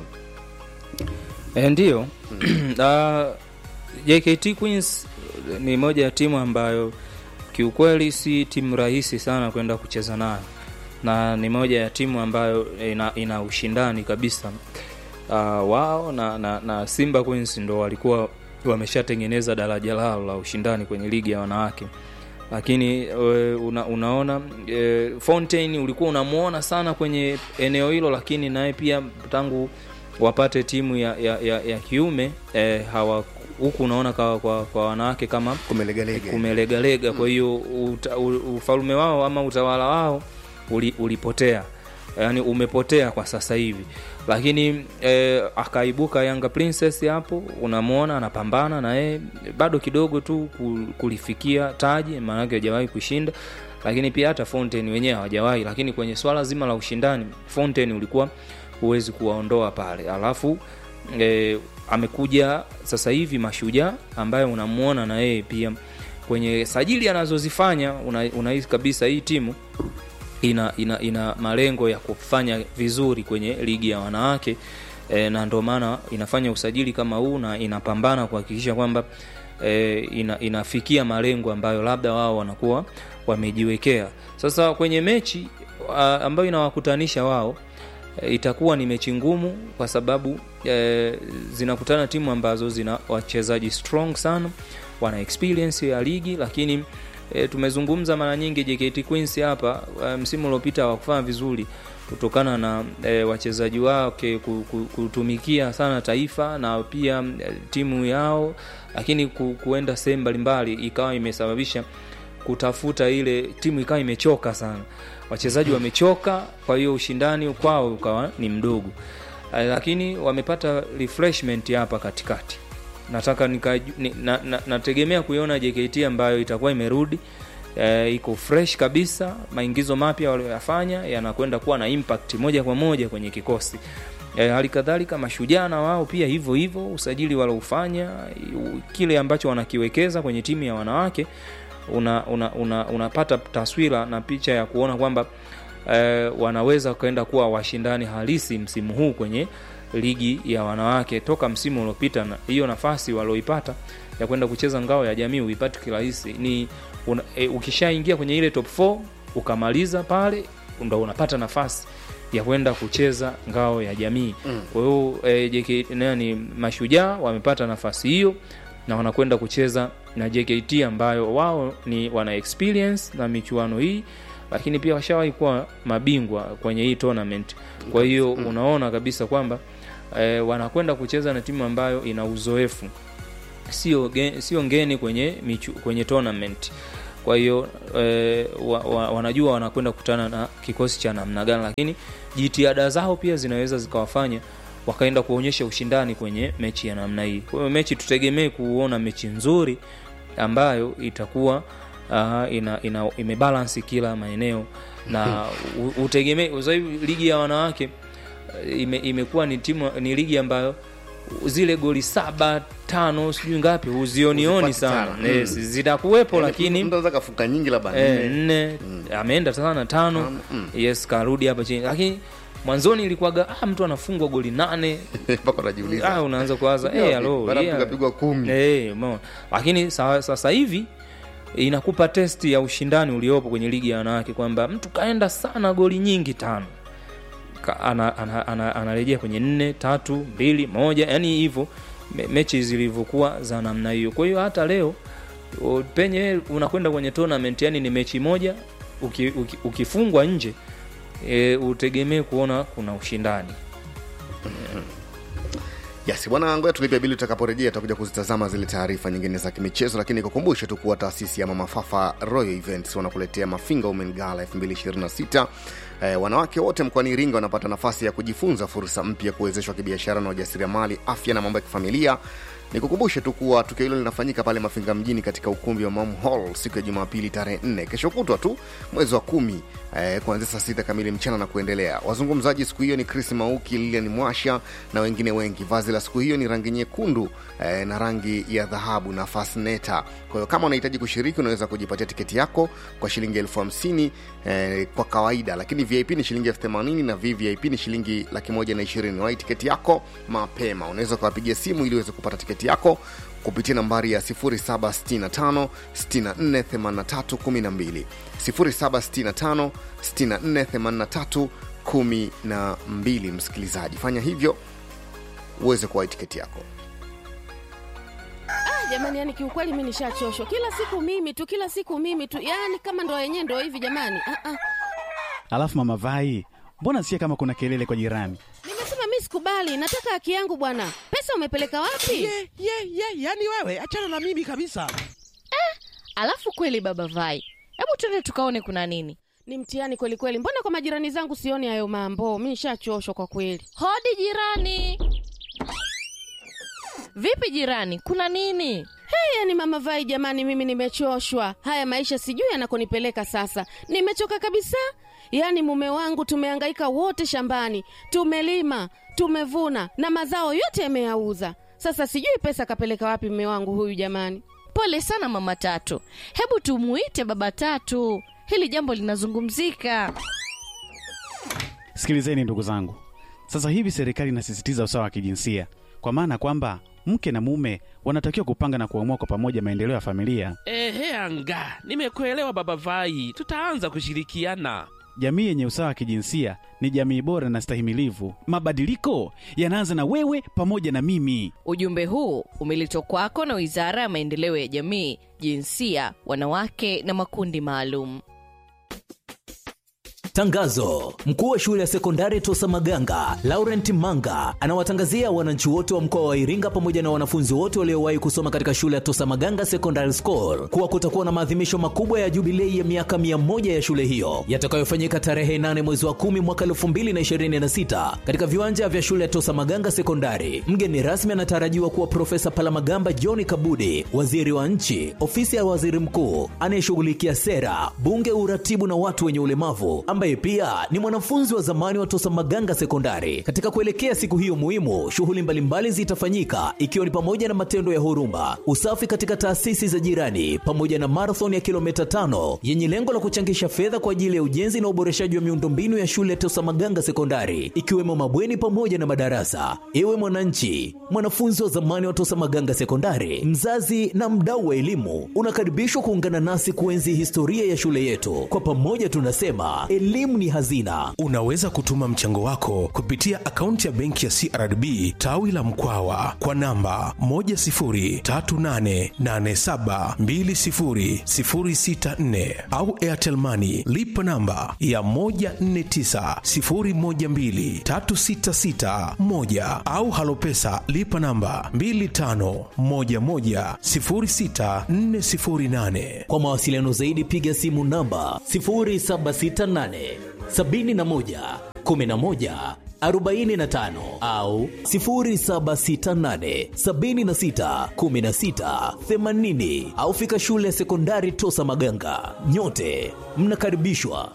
E, ndiyo uh, JKT Queens ni moja ya timu ambayo kiukweli si timu rahisi sana kwenda kucheza nayo na ni moja ya timu ambayo ina, ina ushindani kabisa uh, wao na, na, na Simba Queens ndo walikuwa wameshatengeneza daraja lao la ushindani kwenye ligi ya wanawake lakini e, una, unaona e, Fontaine ulikuwa unamuona sana kwenye eneo hilo lakini naye pia tangu wapate timu ya, ya, ya, ya kiume e, hawa huku unaona kwa, kwa, kwa wanawake kama kumelegalega kumelegalega kwa hiyo uta- u- ufalme wao ama utawala wao uli, ulipotea yani umepotea kwa sasa hivi lakini eh, akaibuka Yanga Princess hapo, unamwona anapambana na yeye bado kidogo tu ku- kulifikia taji, maanake hajawahi kushinda, lakini pia hata Fountain wenyewe hawajawahi. Lakini kwenye swala zima la ushindani, Fountain ulikuwa huwezi kuwaondoa pale, alafu eh, amekuja sasa hivi Mashujaa ambaye unamwona na yeye pia kwenye sajili anazozifanya una- unahisi kabisa hii timu ina, ina, ina malengo ya kufanya vizuri kwenye ligi ya wanawake e, na ndio maana inafanya usajili kama huu na inapambana kuhakikisha kwamba e, ina, inafikia malengo ambayo labda wao wanakuwa wamejiwekea. Sasa kwenye mechi a, ambayo inawakutanisha wao e, itakuwa ni mechi ngumu kwa sababu e, zinakutana timu ambazo zina wachezaji strong sana, wana experience ya ligi lakini e, tumezungumza mara nyingi JKT Queens hapa e, msimu uliopita hawakufanya vizuri kutokana na e, wachezaji wake ku- ku- kutumikia sana taifa na pia e, timu yao, lakini ku, kuenda sehemu mbalimbali ikawa imesababisha kutafuta ile timu ikawa imechoka sana, wachezaji wamechoka, kwa hiyo ushindani kwao ukawa ni mdogo, Eh, lakini wamepata refreshment hapa katikati nataka nika, ni, na, na, nategemea kuiona JKT ambayo itakuwa imerudi e, iko fresh kabisa. Maingizo mapya walioyafanya yanakwenda kuwa na impact moja kwa moja kwenye kikosi. E, hali kadhalika mashujaa na wao pia hivyo hivyo, usajili waloufanya, u- kile ambacho wanakiwekeza kwenye timu ya wanawake una, una, una, unapata taswira na picha ya kuona kwamba eh, wanaweza kwenda kuwa washindani halisi msimu huu kwenye ligi ya wanawake toka msimu uliopita na hiyo nafasi walioipata ya kwenda kucheza ngao ya jamii uipati kirahisi ni una, e, ukishaingia kwenye ile top 4 ukamaliza pale ndo unapata nafasi ya kwenda kucheza ngao ya jamii Mm. kwa hiyo e, JK nani mashujaa wamepata nafasi hiyo na wanakwenda kucheza na JKT ambayo wao ni wana experience na michuano hii lakini pia washawahi kuwa mabingwa kwenye hii tournament kwa hiyo Mm. unaona kabisa kwamba eh, wanakwenda kucheza na timu ambayo ina uzoefu sio ge- sio ngeni kwenye michu, kwenye tournament kwa hiyo eh, wa, wa, wanajua wanakwenda kukutana na kikosi cha namna gani lakini jitihada zao pia zinaweza zikawafanya wakaenda kuonyesha ushindani kwenye mechi ya namna hii kwa hiyo mechi tutegemee kuona mechi nzuri ambayo itakuwa uh, ina, ina imebalansi kila maeneo na u- utegemee sasa hivi ligi ya wanawake eh, ime, imekuwa ni timu ni ligi ambayo zile goli saba tano sijui ngapi huzionioni Huzipati sana sana. yes, Mm. zitakuwepo Yaani, lakini mtu anaweza kafunga nyingi labda eh, nne. nne ameenda sana tano yes karudi hapa chini lakini mwanzoni ilikuwaga ah, mtu anafungwa goli nane mpaka unajiuliza ah, unaanza kuwaza Piga eh, wapi? alo Mara yeah. mtu kapigwa kumi. eh, umeona. lakini sa- sasa hivi inakupa testi ya ushindani uliopo kwenye ligi ya wanawake kwamba mtu kaenda sana goli nyingi tano Ka- ana- ana- ana- anarejea kwenye nne tatu mbili moja yani hivyo me, mechi zilivyokuwa za namna hiyo kwa hiyo hata leo o, penye unakwenda kwenye tournament yani ni mechi moja uki, uki, ukifungwa nje e, utegemee kuona kuna ushindani Yes, bwana ngoja tulipe bili tutakaporejea tutakuja kuzitazama zile taarifa nyingine za kimichezo lakini nikukumbushe tu kuwa taasisi ya Mama Fafa Royal Events wanakuletea Mafinga Women Gala 2026 Eh, wanawake wote mkoani Iringa wanapata nafasi ya kujifunza fursa mpya kuwezeshwa kibiashara na ujasiriamali, afya na mambo ya kifamilia. Nikukumbushe tu kuwa tukio hilo linafanyika pale Mafinga mjini katika ukumbi wa Mam Hall siku ya Jumapili tarehe 4 kesho kutwa tu mwezi wa kumi eh, kuanzia saa sita kamili mchana na kuendelea. Wazungumzaji siku hiyo ni Chris Mauki, Lilian Mwasha na wengine wengi. Vazi la siku hiyo ni rangi nyekundu eh, na rangi ya dhahabu na fasneta. Kwa hiyo kama unahitaji kushiriki, unaweza kujipatia tiketi yako kwa shilingi elfu hamsini eh, kwa kawaida, lakini VIP ni shilingi elfu themanini na VVIP ni shilingi laki moja na ishirini. Wahi tiketi yako mapema. Unaweza ukawapigia simu ili uweze kupata tiketi yako kupitia nambari ya 0765 64 83 12 0765 64 83 12. Msikilizaji, fanya hivyo uweze kuwahi tiketi yako. Ah, jamani, yani kiukweli mi nishachoshwa. Kila siku mimi tu, kila siku mimi tu, yani kama ndo yenyewe ndo hivi jamani. Ah, ah. Alafu mama Vai, mbona sikia kama kuna kelele kwa jirani? Nimesema mi sikubali, nataka haki yangu bwana. Pesa umepeleka wapi? ye ye ye yani wewe achana na mimi kabisa Alafu kweli baba Vai, hebu twende tukaone kuna nini. Ni mtihani kweli kweli. Mbona kwa majirani zangu sioni hayo mambo? Mi nishachoshwa kwa kweli. Hodi jirani. Vipi jirani, kuna nini? Hey, yani mama Vai, jamani, mimi nimechoshwa. Haya maisha sijui yanakonipeleka sasa. Nimechoka kabisa. Yaani mume wangu tumehangaika wote shambani, tumelima, tumevuna na mazao yote yameyauza. Sasa sijui pesa kapeleka wapi mume wangu huyu jamani. Pole sana mama Tatu, hebu tumuite baba Tatu, hili jambo linazungumzika. Sikilizeni ndugu zangu, sasa hivi serikali inasisitiza usawa wa kijinsia, kwa maana kwamba mke na mume wanatakiwa kupanga na kuamua kwa pamoja maendeleo ya familia. Ehe, anga nimekuelewa baba Vai, tutaanza kushirikiana. Jamii yenye usawa wa kijinsia ni jamii bora na stahimilivu. Mabadiliko yanaanza na wewe pamoja na mimi. Ujumbe huu umeletwa kwako na Wizara ya Maendeleo ya Jamii, Jinsia, Wanawake na Makundi Maalum. Tangazo: mkuu wa shule ya sekondari Tosa Maganga Laurent Manga anawatangazia wananchi wote wa mkoa wa Iringa pamoja na wanafunzi wote waliowahi kusoma katika shule ya Tosa Maganga Secondary School kuwa kutakuwa na maadhimisho makubwa ya jubilei ya miaka mia moja ya shule hiyo yatakayofanyika tarehe 8 mwezi wa 10 mwaka 2026 katika viwanja vya shule ya Tosa Maganga Sekondari. Mgeni rasmi anatarajiwa kuwa Profesa Palamagamba John Kabudi, waziri wa nchi, ofisi ya waziri mkuu anayeshughulikia sera, bunge, uratibu na watu wenye ulemavu ambaye pia ni mwanafunzi wa zamani wa Tosa Maganga Sekondari. Katika kuelekea siku hiyo muhimu, shughuli mbalimbali zitafanyika ikiwa ni pamoja na matendo ya huruma, usafi katika taasisi za jirani, pamoja na marathon ya kilomita tano yenye lengo la kuchangisha fedha kwa ajili ya ujenzi na uboreshaji wa miundombinu ya shule ya Tosa Maganga Sekondari, ikiwemo mabweni pamoja na madarasa. Ewe mwananchi, mwanafunzi wa zamani wa Tosa Maganga Sekondari, mzazi na mdau wa elimu, unakaribishwa kuungana nasi kuenzi historia ya shule yetu. Kwa pamoja tunasema elimu ni hazina. Unaweza kutuma mchango wako kupitia akaunti ya benki ya CRDB tawi la Mkwawa kwa namba 10388720064 au Airtel Money lipa namba ya 1490123661 au Halopesa lipa namba 25110648. Kwa mawasiliano zaidi piga simu namba 0768 71 11 45 au 0768 76 16 80 au fika shule ya sekondari Tosa Maganga. Nyote mnakaribishwa.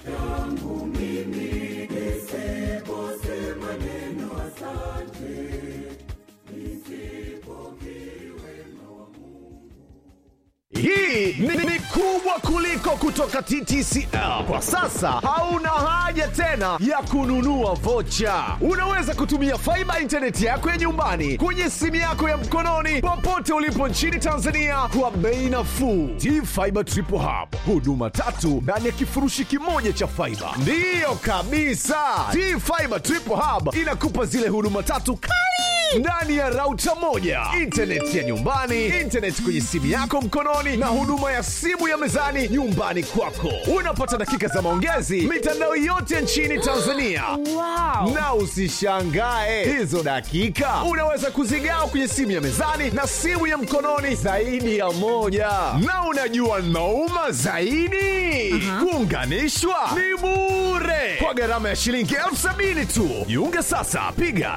Hii ni, ni kubwa kuliko kutoka TTCL. Kwa sasa hauna haja tena ya kununua vocha. Unaweza kutumia faiba intaneti yako ya nyumbani kwenye simu yako ya mkononi popote ulipo nchini Tanzania kwa bei nafuu. T-Fiber Triple Hub, huduma tatu ndani ya kifurushi kimoja cha faiba. Ndiyo kabisa, T-Fiber Triple Hub inakupa zile huduma tatu kali ndani ya rauta moja, intaneti ya nyumbani, intaneti kwenye simu yako mkononi, na huduma ya simu ya mezani nyumbani kwako. Unapata dakika za maongezi mitandao yote nchini Tanzania. Wow. Na usishangae hizo dakika unaweza kuzigawa kwenye simu ya mezani na simu ya mkononi zaidi ya moja. Na unajua nauma zaidi, kuunganishwa ni bure kwa gharama ya shilingi elfu sabini tu. Jiunge sasa, piga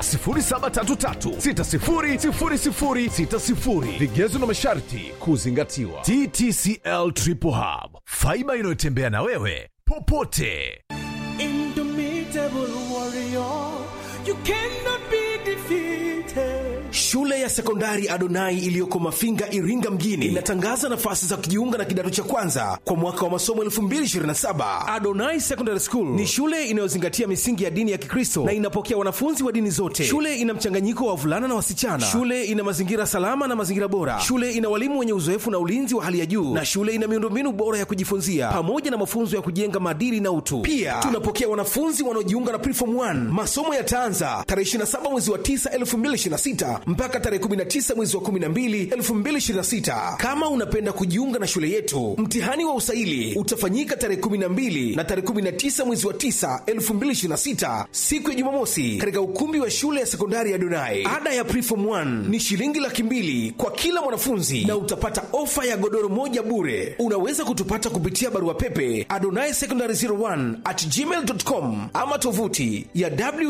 0733600060. Vigezo na masharti kuzingatiwa. TTCL Triple Hub, faiba inayotembea na wewe popote. Indomitable warrior, you cannot be defeated. Shule ya sekondari Adonai iliyoko Mafinga, Iringa mjini inatangaza nafasi za kujiunga na kidato cha kwanza kwa mwaka wa masomo 2027. Adonai Secondary School ni shule inayozingatia misingi ya dini ya Kikristo na inapokea wanafunzi wa dini zote. Shule ina mchanganyiko wa wavulana na wasichana. Shule ina mazingira salama na mazingira bora. Shule ina walimu wenye uzoefu na ulinzi wa hali ya juu, na shule ina miundombinu bora ya kujifunzia pamoja na mafunzo ya kujenga maadili na utu. Pia tunapokea wanafunzi wanaojiunga na Preform 1. Masomo yataanza tarehe 27 mwezi wa 9 2026 mpaka tarehe 19 mwezi wa 12 2026. Kama unapenda kujiunga na shule yetu, mtihani wa usaili utafanyika tarehe 12 na tarehe 19 mwezi wa 9 2026, siku ya Jumamosi, katika ukumbi wa shule ya sekondari ya Donai. Ada ya Preform 1 ni shilingi laki mbili kwa kila mwanafunzi na utapata ofa ya godoro moja bure. Unaweza kutupata kupitia barua pepe adonai secondary 01 at gmail.com ama tovuti ya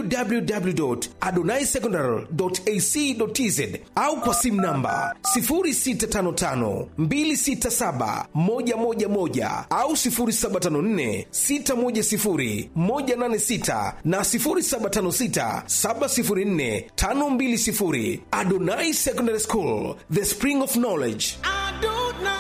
www.adonaisecondary.ac.tz au kwa simu namba 0655267111 au 0754610186 na 0756704520. Adonai Secondary School, the spring of knowledge. Adonai.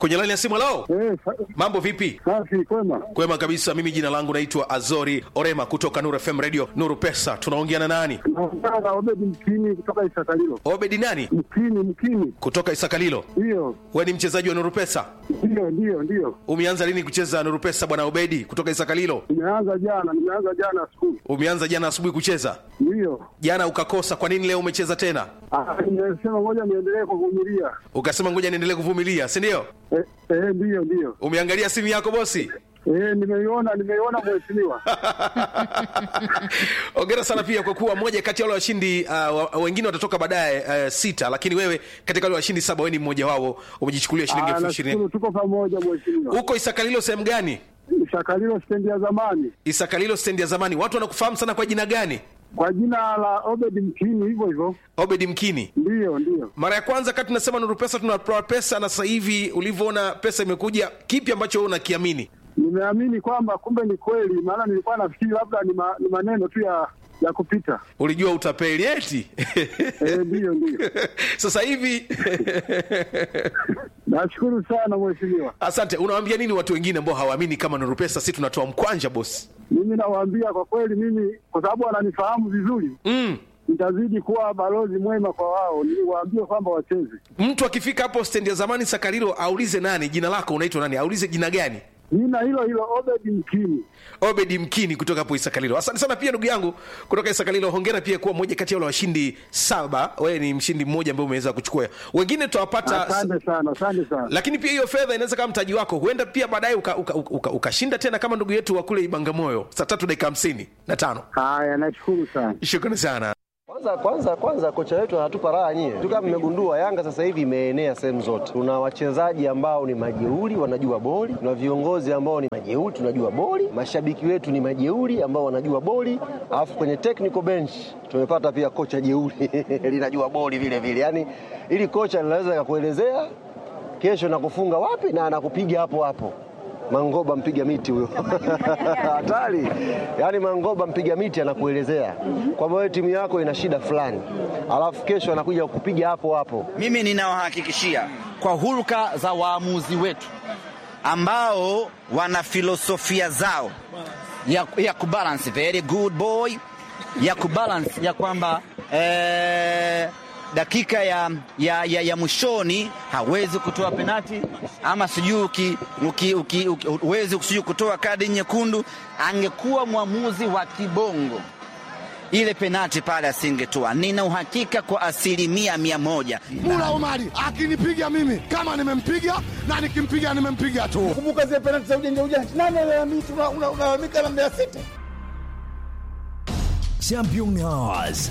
kwenye laini ya simu lao mambo vipi safi kwema kwema kabisa mimi jina langu naitwa azori orema kutoka nuru fm radio nuru pesa tunaongea na nani naongea na Obedi Mkini kutoka Isakalilo. obedi nani Mkini, Mkini, kutoka isakalilo ndiyo we ni mchezaji wa nuru pesa ndiyo ndiyo ndiyo. umeanza lini kucheza nuru pesa bwana obedi kutoka isakalilo Nimeanza jana, nimeanza jana skulu, umeanza jana asubuhi kucheza ndiyo. jana ukakosa kwa nini leo umecheza tena Ah, Nimesema ngoja niendelee kuvumilia. ukasema ngoja niendelee kuvumilia si ndio Eh, eh, ndiyo ndiyo. umeangalia simu yako bosi Eh, nimeiona nimeiona mheshimiwa. ongera sana pia kwa kuwa moja kati ya wale washindi uh, wa- wengine watatoka baadaye uh, sita lakini wewe katika wale washindi saba wewe ni mmoja wao umejichukulia shilingi Ah, elfu nashukuru ishirini tuko pamoja mheshimiwa. huko isakalilo sehemu gani Isakalilo stendi ya zamani isakalilo stendi ya zamani watu wanakufahamu sana kwa jina gani kwa jina la Obedi Mkini, hivyo hivyo. obedi mkini Ndiyo ndiyo. mara ya kwanza kati tunasema nuru pesa tunatoa pesa na sasa hivi ulivyoona pesa imekuja kipi ambacho wewe unakiamini Nimeamini kwamba kumbe ni kweli, maana nilikuwa nafikiri labda ni, ma, ni maneno tu ya ya kupita. ulijua utapeli eti Eh, ndiyo ndiyo. sasa hivi Nashukuru sana mheshimiwa. asante unawaambia nini watu wengine ambao hawaamini kama nuru pesa si tunatoa mkwanja bosi Mimi nawaambia kwa kweli, mimi kwa sababu wananifahamu vizuri mm. nitazidi kuwa balozi mwema kwa wao, niwaambie kwamba wacheze. mtu akifika hapo stendi ya zamani sakarilo aulize nani jina lako unaitwa nani aulize jina gani Jina hilo hilo Obedi Mkini. obedi mkini kutoka hapo isakalilo asante sana pia ndugu yangu kutoka isakalilo hongera pia kuwa mmoja kati ya wale washindi saba wewe ni mshindi mmoja ambaye umeweza kuchukua wengine tutawapata Asante sana, asante sana. lakini pia hiyo fedha inaweza kama mtaji wako huenda pia baadaye ukashinda uka, uka, uka, ukashinda tena kama ndugu yetu wa kule ibangamoyo saa tatu dakika hamsini na tano Haya, nashukuru sana. shukrani sana Kwanza kwanza kwanza kocha wetu anatupa raha nyie. Tu kama mmegundua Yanga sasa hivi imeenea sehemu zote. Tuna wachezaji ambao ni majeuri wanajua boli, tuna viongozi ambao ni majeuri tunajua boli, mashabiki wetu ni majeuri ambao wanajua boli, alafu kwenye technical bench tumepata pia kocha jeuri linajua boli vile vile. Yaani ili kocha linaweza kakuelezea kesho nakufunga wapi na anakupiga hapo hapo. Mangoba mpiga miti huyo hatari. Yaani Mangoba mpiga miti anakuelezea kwamba wewe timu yako ina shida fulani, alafu kesho anakuja kukupiga hapo hapo. Mimi ninawahakikishia kwa hulka za waamuzi wetu ambao wana filosofia zao ya, ya kubalance very good boy ya kubalance ya kwamba eh, dakika ya, ya, ya, ya mwishoni hawezi kutoa penati ama sijui uki- uki- uki- uki- huwezi sijui kutoa kadi nyekundu. Angekuwa mwamuzi wa kibongo ile penati pale asingetoa. Nina uhakika kwa asilimia mia moja. Mula Omari akinipiga mimi kama nimempiga na nikimpiga nimempiga tu. Kumbuka zile penalti za ujanja ujanja, nani alalamika? Una- una- Unalalamika na Mbeya City. Champion Hours.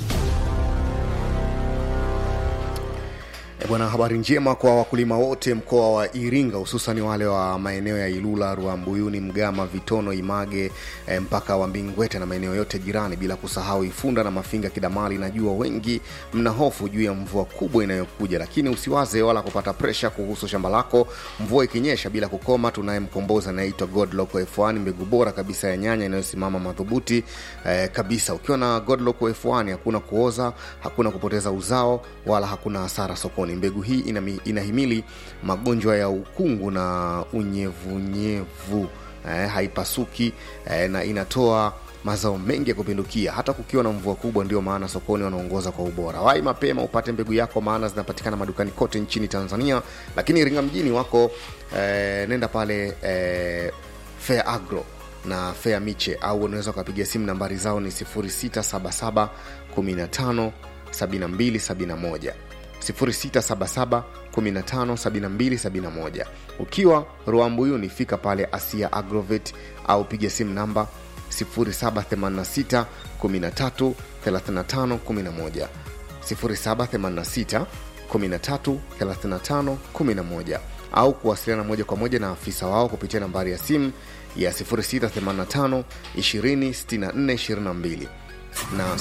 E bwana, habari njema kwa wakulima wote mkoa wa Iringa, hususan wale wa maeneo ya Ilula, Ruambuyuni, Mgama, Vitono, Image e, mpaka wa Mbingwete na maeneo yote jirani, bila kusahau Ifunda na Mafinga, Kidamali. Najua wengi mna hofu juu ya mvua kubwa inayokuja, lakini usiwaze wala kupata presha kuhusu shamba lako. Mvua ikinyesha bila kukoma, tunaye mkombozi anaitwa Godlock F1, mbegu bora kabisa ya nyanya inayosimama madhubuti eh, kabisa. Ukiwa na Godlock F1 hakuna kuoza, hakuna kupoteza uzao, wala hakuna hasara sokoni. Mbegu hii inami, inahimili magonjwa ya ukungu na unyevunyevu eh, haipasuki eh, na inatoa mazao mengi ya kupindukia hata kukiwa na mvua kubwa. Ndio maana sokoni wanaongoza kwa ubora. Wai mapema upate mbegu yako, maana zinapatikana madukani kote nchini Tanzania, lakini Iringa mjini wako eh, nenda pale eh, Fair Agro na Fair Miche au unaweza ukapiga simu, nambari zao ni 0677 15 7271 0677 15 7271. Ukiwa Ruambuyuni fika pale Asia Agrovet au piga simu namba 0786 13 35 11 0786 13 35 11 au kuwasiliana moja kwa moja na afisa wao kupitia nambari ya simu ya 0685 20 64 22 na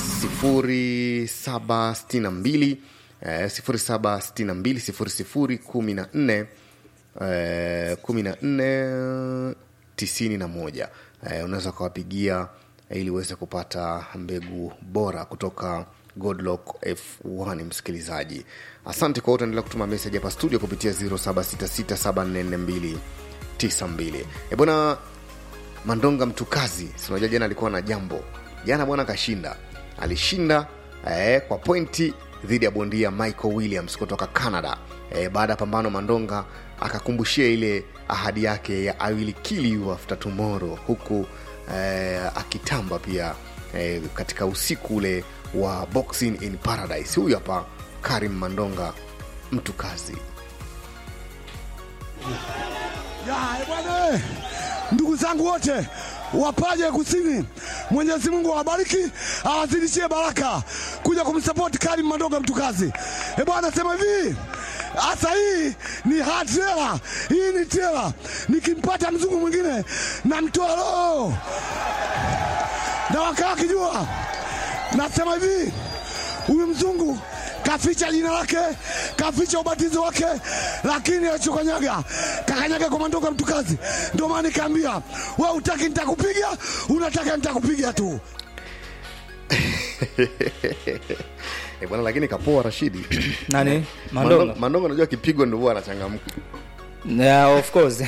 0762 eh, 0762 00 14 eh, 14 91 eh, unaweza ukawapigia ili uweze kupata mbegu bora kutoka godlock f1 msikilizaji asante kwa wote endelea kutuma meseji hapa studio kupitia 0766744292 e bwana mandonga mtukazi sinajua jana alikuwa na jambo jana bwana kashinda alishinda eh, kwa pointi dhidi ya bondia michael williams kutoka canada eh, baada ya pambano mandonga akakumbushia ile ahadi yake ya I will kill you after tomorrow huku eh, akitamba pia eh, katika usiku ule wa boxing in paradise huyu hapa karim mandonga mtu kazi Ya, eh, bwana eh, ndugu zangu wote wapaje kusini, Mwenyezi Mungu awabariki awazidishie baraka kuja kumsapoti Karim Mandonga mtukazi. E bwana, sema hivi hasa hii ni hard trailer, hii ni trailer. Nikimpata mzungu mwingine namtoa roho na wakaa wakijua, nasema hivi huyu mzungu kaficha jina lake, kaficha ubatizo wake, lakini alichokanyaga kakanyaga kwa Mandonga mtukazi. Ndio maana nikaambia we utaki nitakupiga, unataka nitakupiga tu. e bwana lakini kapoa rashidi Nani? Mandonga? mandonga unajua kipigwa ndo huwa anachangamka yeah, of course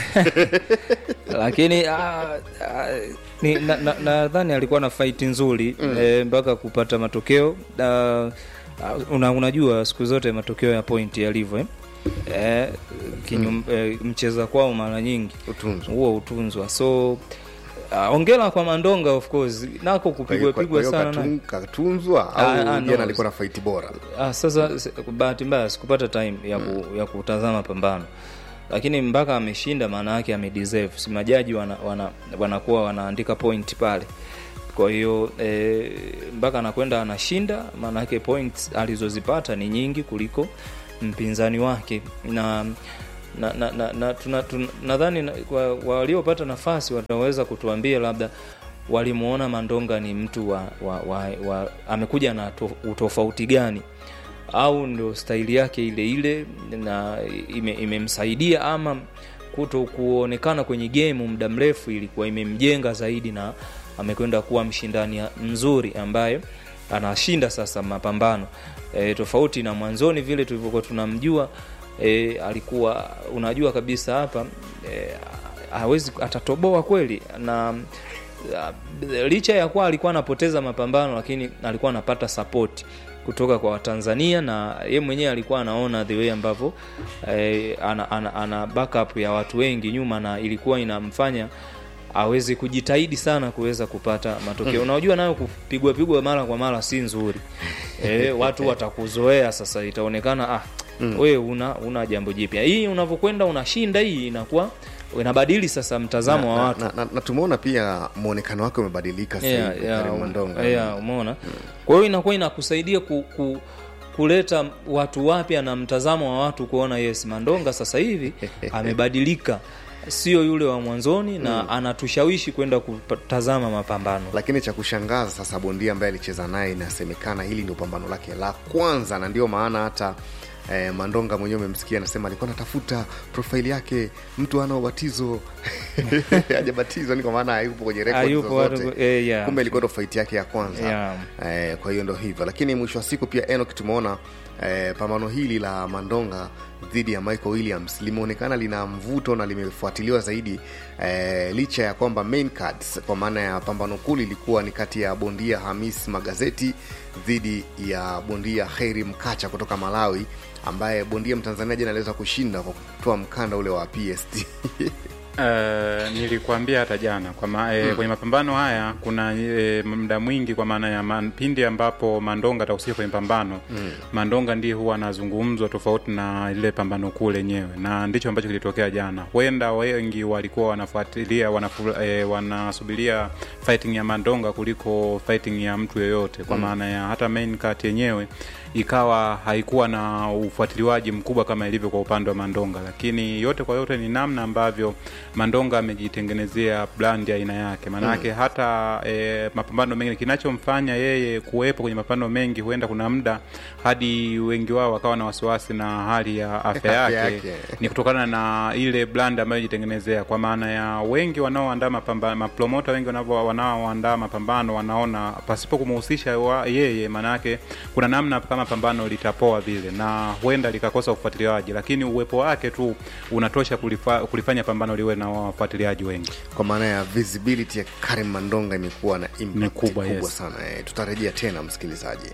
lakini ah, ah, ni- na- na- nadhani alikuwa na fight nzuri Mm. eh, mpaka kupata matokeo Ah, ah, una, unajua siku zote matokeo ya point yalivyo eh? Eh, kinyum, eh, mcheza kwao mara nyingi huo utunzwa so uh, ongela kwa mandonga of course nako kupigwa Kwa hiyo- pigwa kwa sana hiyo na- katun- katunzwa Ah, au ah, jana no. alikuwa na faiti bora Ah, sasa se- bahati mbaya sikupata time ya, ku, ya kutazama pambano lakini mpaka ameshinda maana yake amedeserve si majaji wanakuwa wana, wanakuwa wanaandika point pale kwa hiyo eh, mpaka anakwenda anashinda maana yake points alizozipata ni nyingi kuliko mpinzani wake na na, na, na, na tuna, tuna, nadhani na, kwa- waliopata nafasi wataweza kutuambia labda walimuona mandonga ni mtu wa, wa, wa, wa amekuja na to, utofauti gani au ndio staili yake ile ile na ime- imemsaidia ama kuto kuonekana kwenye game muda mrefu ilikuwa imemjenga zaidi na amekwenda kuwa mshindani mzuri ambaye anashinda sasa mapambano e, tofauti na mwanzoni vile tulivyokuwa tunamjua e, alikuwa unajua kabisa hapa e, hawezi atatoboa kweli na uh, licha ya kuwa alikuwa anapoteza mapambano lakini alikuwa anapata support kutoka kwa watanzania na ye mwenyewe alikuwa anaona the way ambavyo eh, ana, ana, ana backup ya watu wengi nyuma na ilikuwa inamfanya aweze kujitahidi sana kuweza kupata matokeo Mm. unajua nayo kupigwa pigwa mara kwa mara si nzuri e, watu watakuzoea sasa itaonekana ah, Mm. wewe una, una jambo jipya hii unavyokwenda unashinda hii inakuwa inabadili sasa mtazamo wa na, watu na, na, na tumeona pia mwonekano wake umebadilika sasa Yeah, hivi, yeah, Karim um, Mandonga. yeah, umeona kwa hiyo inakuwa inakusaidia ku, ku, kuleta watu wapya na mtazamo wa watu kuona yes mandonga sasa hivi amebadilika sio yule wa mwanzoni na Mm. anatushawishi kwenda kutazama mapambano lakini cha kushangaza sasa bondia ambaye alicheza naye inasemekana hili ndio pambano lake la kwanza na ndio maana hata eh, mandonga mwenyewe umemsikia anasema alikuwa anatafuta profaili yake mtu ana ubatizo hajabatizwa ni kwa maana hayupo kwenye rekodi Hayupo, zozote watu- eh, yeah. kumbe ilikuwa ndo faiti yake ya kwanza Yeah. eh, kwa hiyo ndo hivyo lakini mwisho wa siku pia enok tumeona eh, pambano hili la mandonga dhidi ya michael williams limeonekana lina mvuto na limefuatiliwa zaidi eh, licha ya kwamba main cards kwa maana ya pambano kuu lilikuwa ni kati ya bondia hamis magazeti dhidi ya bondia heri mkacha kutoka malawi ambaye bondia mtanzania jana aliweza kushinda kwa kutoa mkanda ule wa pst Uh, nilikuambia hata jana kwa ma, e, Mm. kwenye mapambano haya kuna e, muda mwingi kwa maana ya man, pindi ambapo Mandonga atahusika kwenye pambano Mm. Mandonga ndiye huwa anazungumzwa tofauti na ile pambano kuu lenyewe, na ndicho ambacho kilitokea jana. Huenda wengi walikuwa wanafuatilia wanafu, e, wanasubiria fighting ya Mandonga kuliko fighting ya mtu yeyote, kwa Mm. maana ya hata main card yenyewe ikawa haikuwa na ufuatiliwaji mkubwa kama ilivyo kwa upande wa Mandonga, lakini yote kwa yote ni namna ambavyo Mandonga amejitengenezea brand ya aina yake, maanake Mm. hata e, mapambano mengi, kinachomfanya yeye kuwepo kwenye mapambano mengi, huenda kuna muda hadi wengi wao wakawa na wasiwasi na hali ya afya Afya yake, yake. ni kutokana na ile brand ambayo jitengenezea, kwa maana ya wengi wanaoandaa mapambano, mapromota wengi wanavyo- wanaoandaa mapambano wanaona pasipo kumhusisha wa- yeye, maanake kuna namna kama pambano litapoa vile na huenda likakosa ufuatiliaji, lakini uwepo wake tu unatosha kulifa, kulifanya pambano liwe na wafuatiliaji wengi. kwa maana ya visibility ya Karim Mandonga imekuwa na impact Ni kubwa, kubwa yes. sana eh, tutarejea tena msikilizaji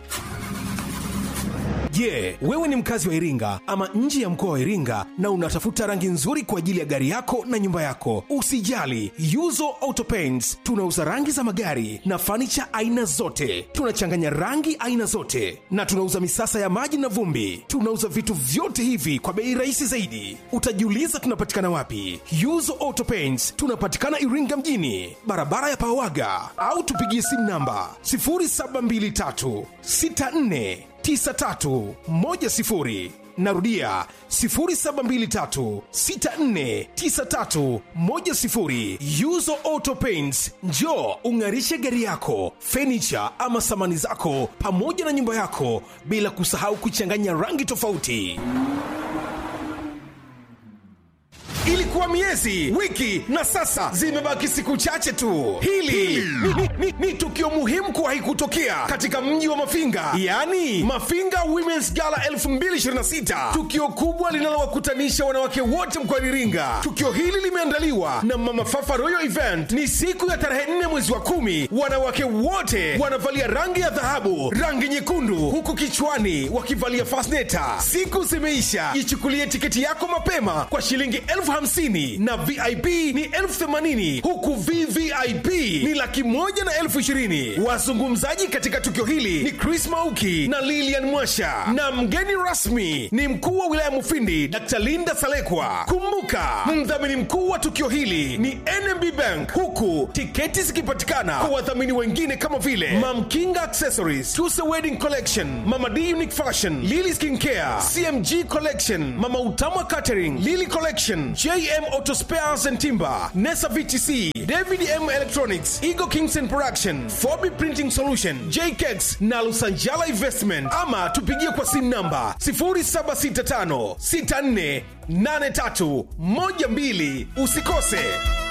Je, wewe ni mkazi wa Iringa ama nje ya mkoa wa Iringa na unatafuta rangi nzuri kwa ajili ya gari yako na nyumba yako? Usijali, Yuzo Auto Paints tunauza rangi za magari na fanicha aina zote. Tunachanganya rangi aina zote na tunauza misasa ya maji na vumbi. Tunauza vitu vyote hivi kwa bei rahisi zaidi. Utajiuliza tunapatikana wapi? Yuzo Auto Paints tunapatikana Iringa mjini, barabara ya Pawaga, au tupigie simu namba 0723 64 9310 narudia 0723649310 yuzo auto paints njo ung'arishe gari yako fenicha ama samani zako pamoja na nyumba yako bila kusahau kuchanganya rangi tofauti ilikuwa miezi wiki na sasa zimebaki siku chache tu hili ni, ni, ni, ni tukio muhimu kuwahi kutokea katika mji wa mafinga yaani mafinga womens gala 226 tukio kubwa linalowakutanisha wanawake wote mkoani iringa tukio hili limeandaliwa na mama fafa royal event ni siku ya tarehe 4 mwezi wa kumi wanawake wote wanavalia rangi ya dhahabu rangi nyekundu huku kichwani wakivalia fasneta siku zimeisha ichukulie tiketi yako mapema kwa shilingi elfu hamsini na vip ni elfu themanini huku vvip ni laki moja na elfu ishirini wazungumzaji katika tukio hili ni chris mauki na lilian mwasha na mgeni rasmi ni mkuu wa wilaya mufindi dr linda salekwa kumbuka mdhamini mkuu wa tukio hili ni nmb bank huku tiketi zikipatikana kwa wadhamini wengine kama vile mamkinga accessories tuse wedding collection mama d unique fashion lily skin care cmg collection mama utama catering lily collection jm auto spares and timber nesa vtc david m electronics eagle kingston production fobi printing solution jkex na lusanjala investment ama tupigie kwa simu namba 0765 64 83 12 usikose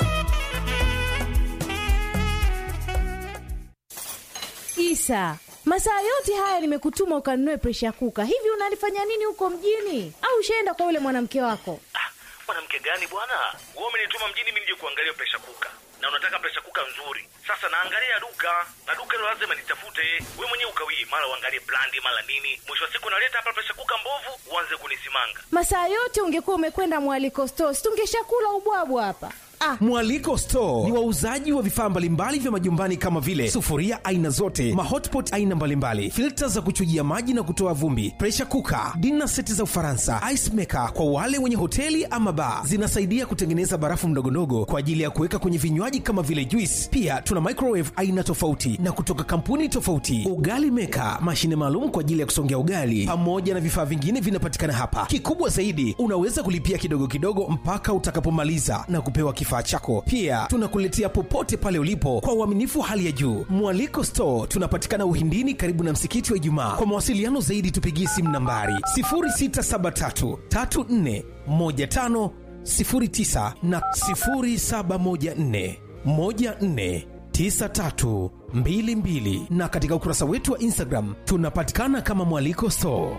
Isa, masaa yote haya nimekutuma ukanunue presha kuka. Hivi unalifanya nini huko mjini? Au ushaenda kwa yule mwanamke wako? mwanamke gani bwana wewe umenituma mjini mimi nije kuangalia presha kuka na unataka presha kuka nzuri sasa naangalia duka na duka hilo lazima nitafute we mwenyewe ukawii mara uangalie brandi mara nini mwisho wa siku naleta hapa presha kuka mbovu uanze kunisimanga Masaa yote ungekuwa umekwenda mwaliko stores, tungeshakula ubwabwa hapa. Ah, mwaliko store ni wauzaji wa vifaa mbalimbali vya majumbani kama vile sufuria aina zote mahotpot aina mbalimbali filta za kuchujia maji na kutoa vumbi presha kuka dina seti za ufaransa ice maker kwa wale wenye hoteli ama baa zinasaidia kutengeneza barafu mdogondogo kwa ajili ya kuweka kwenye vinywaji kama vile juice pia tuna microwave aina tofauti na kutoka kampuni tofauti ugali meka mashine maalum kwa ajili ya kusongea ugali pamoja na vifaa vingine vinapatikana hapa kikubwa zaidi unaweza kulipia kidogo kidogo mpaka utakapomaliza na kupewa kifaa chako pia tunakuletea popote pale ulipo kwa uaminifu wa hali ya juu mwaliko store tunapatikana uhindini karibu na msikiti wa ijumaa kwa mawasiliano zaidi tupigie simu nambari 0673 34 15 09 na 0714 14 9322 na katika ukurasa wetu wa instagram tunapatikana kama mwaliko store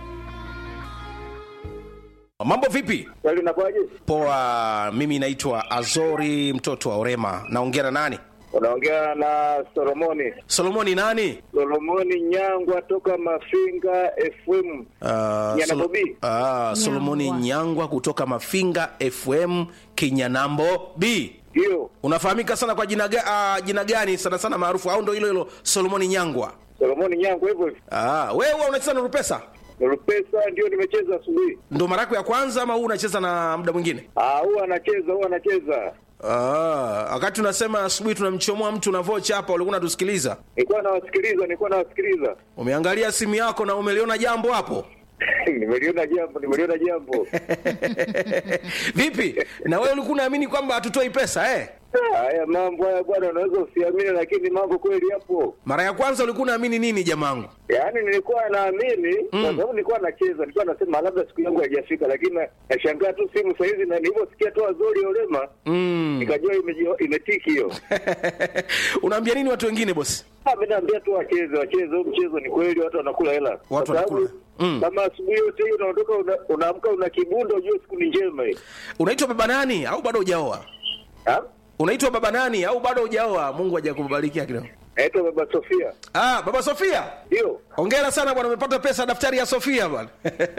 mambo vipi Kweli unakuwaje? poa mimi naitwa azori mtoto wa orema naongea na nani Unaongea na Solomoni. solomoni nani Solomoni Nyangwa toka Mafinga FM. Uh, Nyana Solo- Bobi. Ah, solomoni nyangwa kutoka mafinga fm kinyanambo b ndio unafahamika sana kwa jina, ga, uh, jina gani sana sana maarufu au ndo hilo hilo solomoni nyangwa Solomoni Nyangwa hivyo hivyo. ah, wewe huwa unacheza na rupesa Rupesa ndio nimecheza asubuhi. ndo mara yako ya kwanza ama huu unacheza na muda mwingine Ah, huwa anacheza, huwa anacheza. Ah, wakati unasema asubuhi tunamchomoa mtu na vocha hapa ulikuwa unatusikiliza Nilikuwa nawasikiliza, nilikuwa nawasikiliza. umeangalia simu yako na umeliona jambo hapo nimeliona jambo, nimeliona jambo. Vipi? Na wewe ulikuwa unaamini kwamba hatutoi pesa eh? Ah, Haya mambo haya bwana, unaweza usiamini, lakini mambo kweli yapo. Mara ya kwanza ulikuwa unaamini nini jamangu? Yaani nilikuwa naamini kwa sababu nilikuwa nacheza, nilikuwa nasema labda siku yangu haijafika, lakini na- nashangaa tu simu saa hizi, na nilivyosikia tu Azori Olema Mm. nikajua imeji- imetiki hiyo. Unaambia nini watu wengine bosi? Ah, mimi naambia tu wacheze, wacheze huu mchezo, ni kweli watu wanakula hela. Kwa Watu sababu wanakula. Mm. Kama asubuhi yote hiyo unaondoka una- unaamka una kibunda, ujue siku ni njema hii. Unaitwa baba nani au bado hujaoa? Unaitwa baba nani au bado hujaoa? Mungu hajakubarikia kidogo. Naitwa baba Sofia. Ah, baba Sofia. Ndio. Hongera sana bwana, umepata pesa daftari ya Sofia bwana.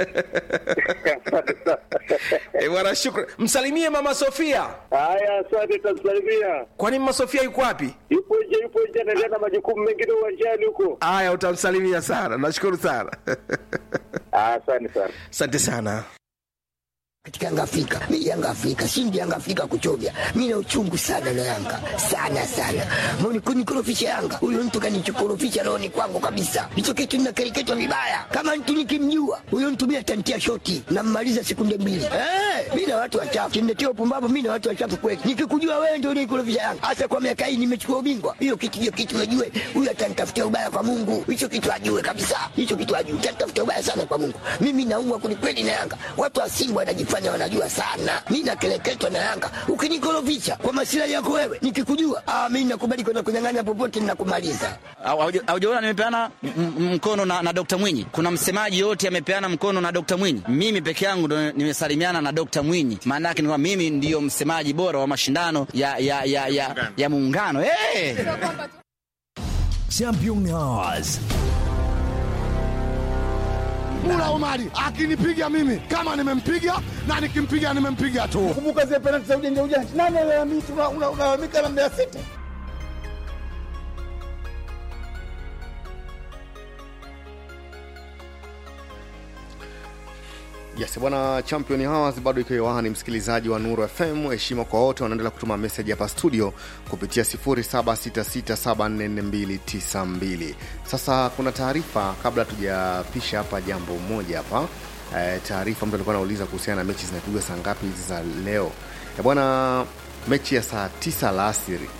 Eh, bwana shukrani. Msalimie mama Sofia. Haya, asante, tamsalimia. Kwani mama Sofia yuko wapi? Yupo nje, yupo nje, anaendelea na majukumu mengine uwanjani huko. Haya, utamsalimia sana. Nashukuru sana. Asante sana. Asante sana. katika Yanga Afrika. Mimi Yanga Afrika, shindi Yanga Afrika kuchovya. Mimi na uchungu sana na Yanga. Sana sana. Mbona kunikorofisha Yanga? Huyo mtu kanichokorofisha roho ni kwangu kabisa. Hicho kitu ninakereketwa vibaya. Kama mtu nikimjua, huyo mtu mimi atantia shoti na mmaliza sekunde mbili. Eh, mimi na watu wachafu. Kimnetia upumbavu mimi na watu wachafu kweli. Nikikujua wewe ndio unikorofisha Yanga. Hasa kwa miaka hii nimechukua ubingwa. Hiyo kitu hiyo kitu najue. Huyo atanitafutia ubaya kwa Mungu. Hicho kitu ajue kabisa. Hicho kitu ajue. Atanitafutia ubaya sana kwa Mungu. Mimi naumwa kwelikweli na Yanga. Watu wa Simba wanajifanya wanajua sana. Mimi nakeleketwa na Yanga. Ukinikorofisha kwa masilahi yako wewe, nikikujua, ah, mimi nakubali kwenda kunyang'anya popote ninakumaliza. Hauja- haujaona nimepeana m- m- mkono na, na Dr. Mwinyi. Kuna msemaji yote amepeana mkono na Dr. Mwinyi. Mimi peke yangu ndo nimesalimiana na Dr. Mwinyi. Maana yake ni kwamba mimi ndiyo msemaji bora wa mashindano ya ya ya ya, ya muungano. Hey! Champion Hours. Mula Omari akinipiga mimi kama nimempiga na nikimpiga nimempiga tu. Kumbuka zile penalti za ujanja ujanja, nani alalamika? Unalalamika na Mbeya City. Yes, bwana Champion Hours bado iko hewani, msikilizaji wa Nuru FM. Heshima kwa wote wanaendelea kutuma message hapa studio kupitia 0766744292. Sasa kuna taarifa kabla tujapisha hapa jambo moja hapa e, taarifa mtu alikuwa anauliza kuhusiana na mechi zinapigwa saa ngapi hizi za leo. E, bwana mechi ya saa tisa alasiri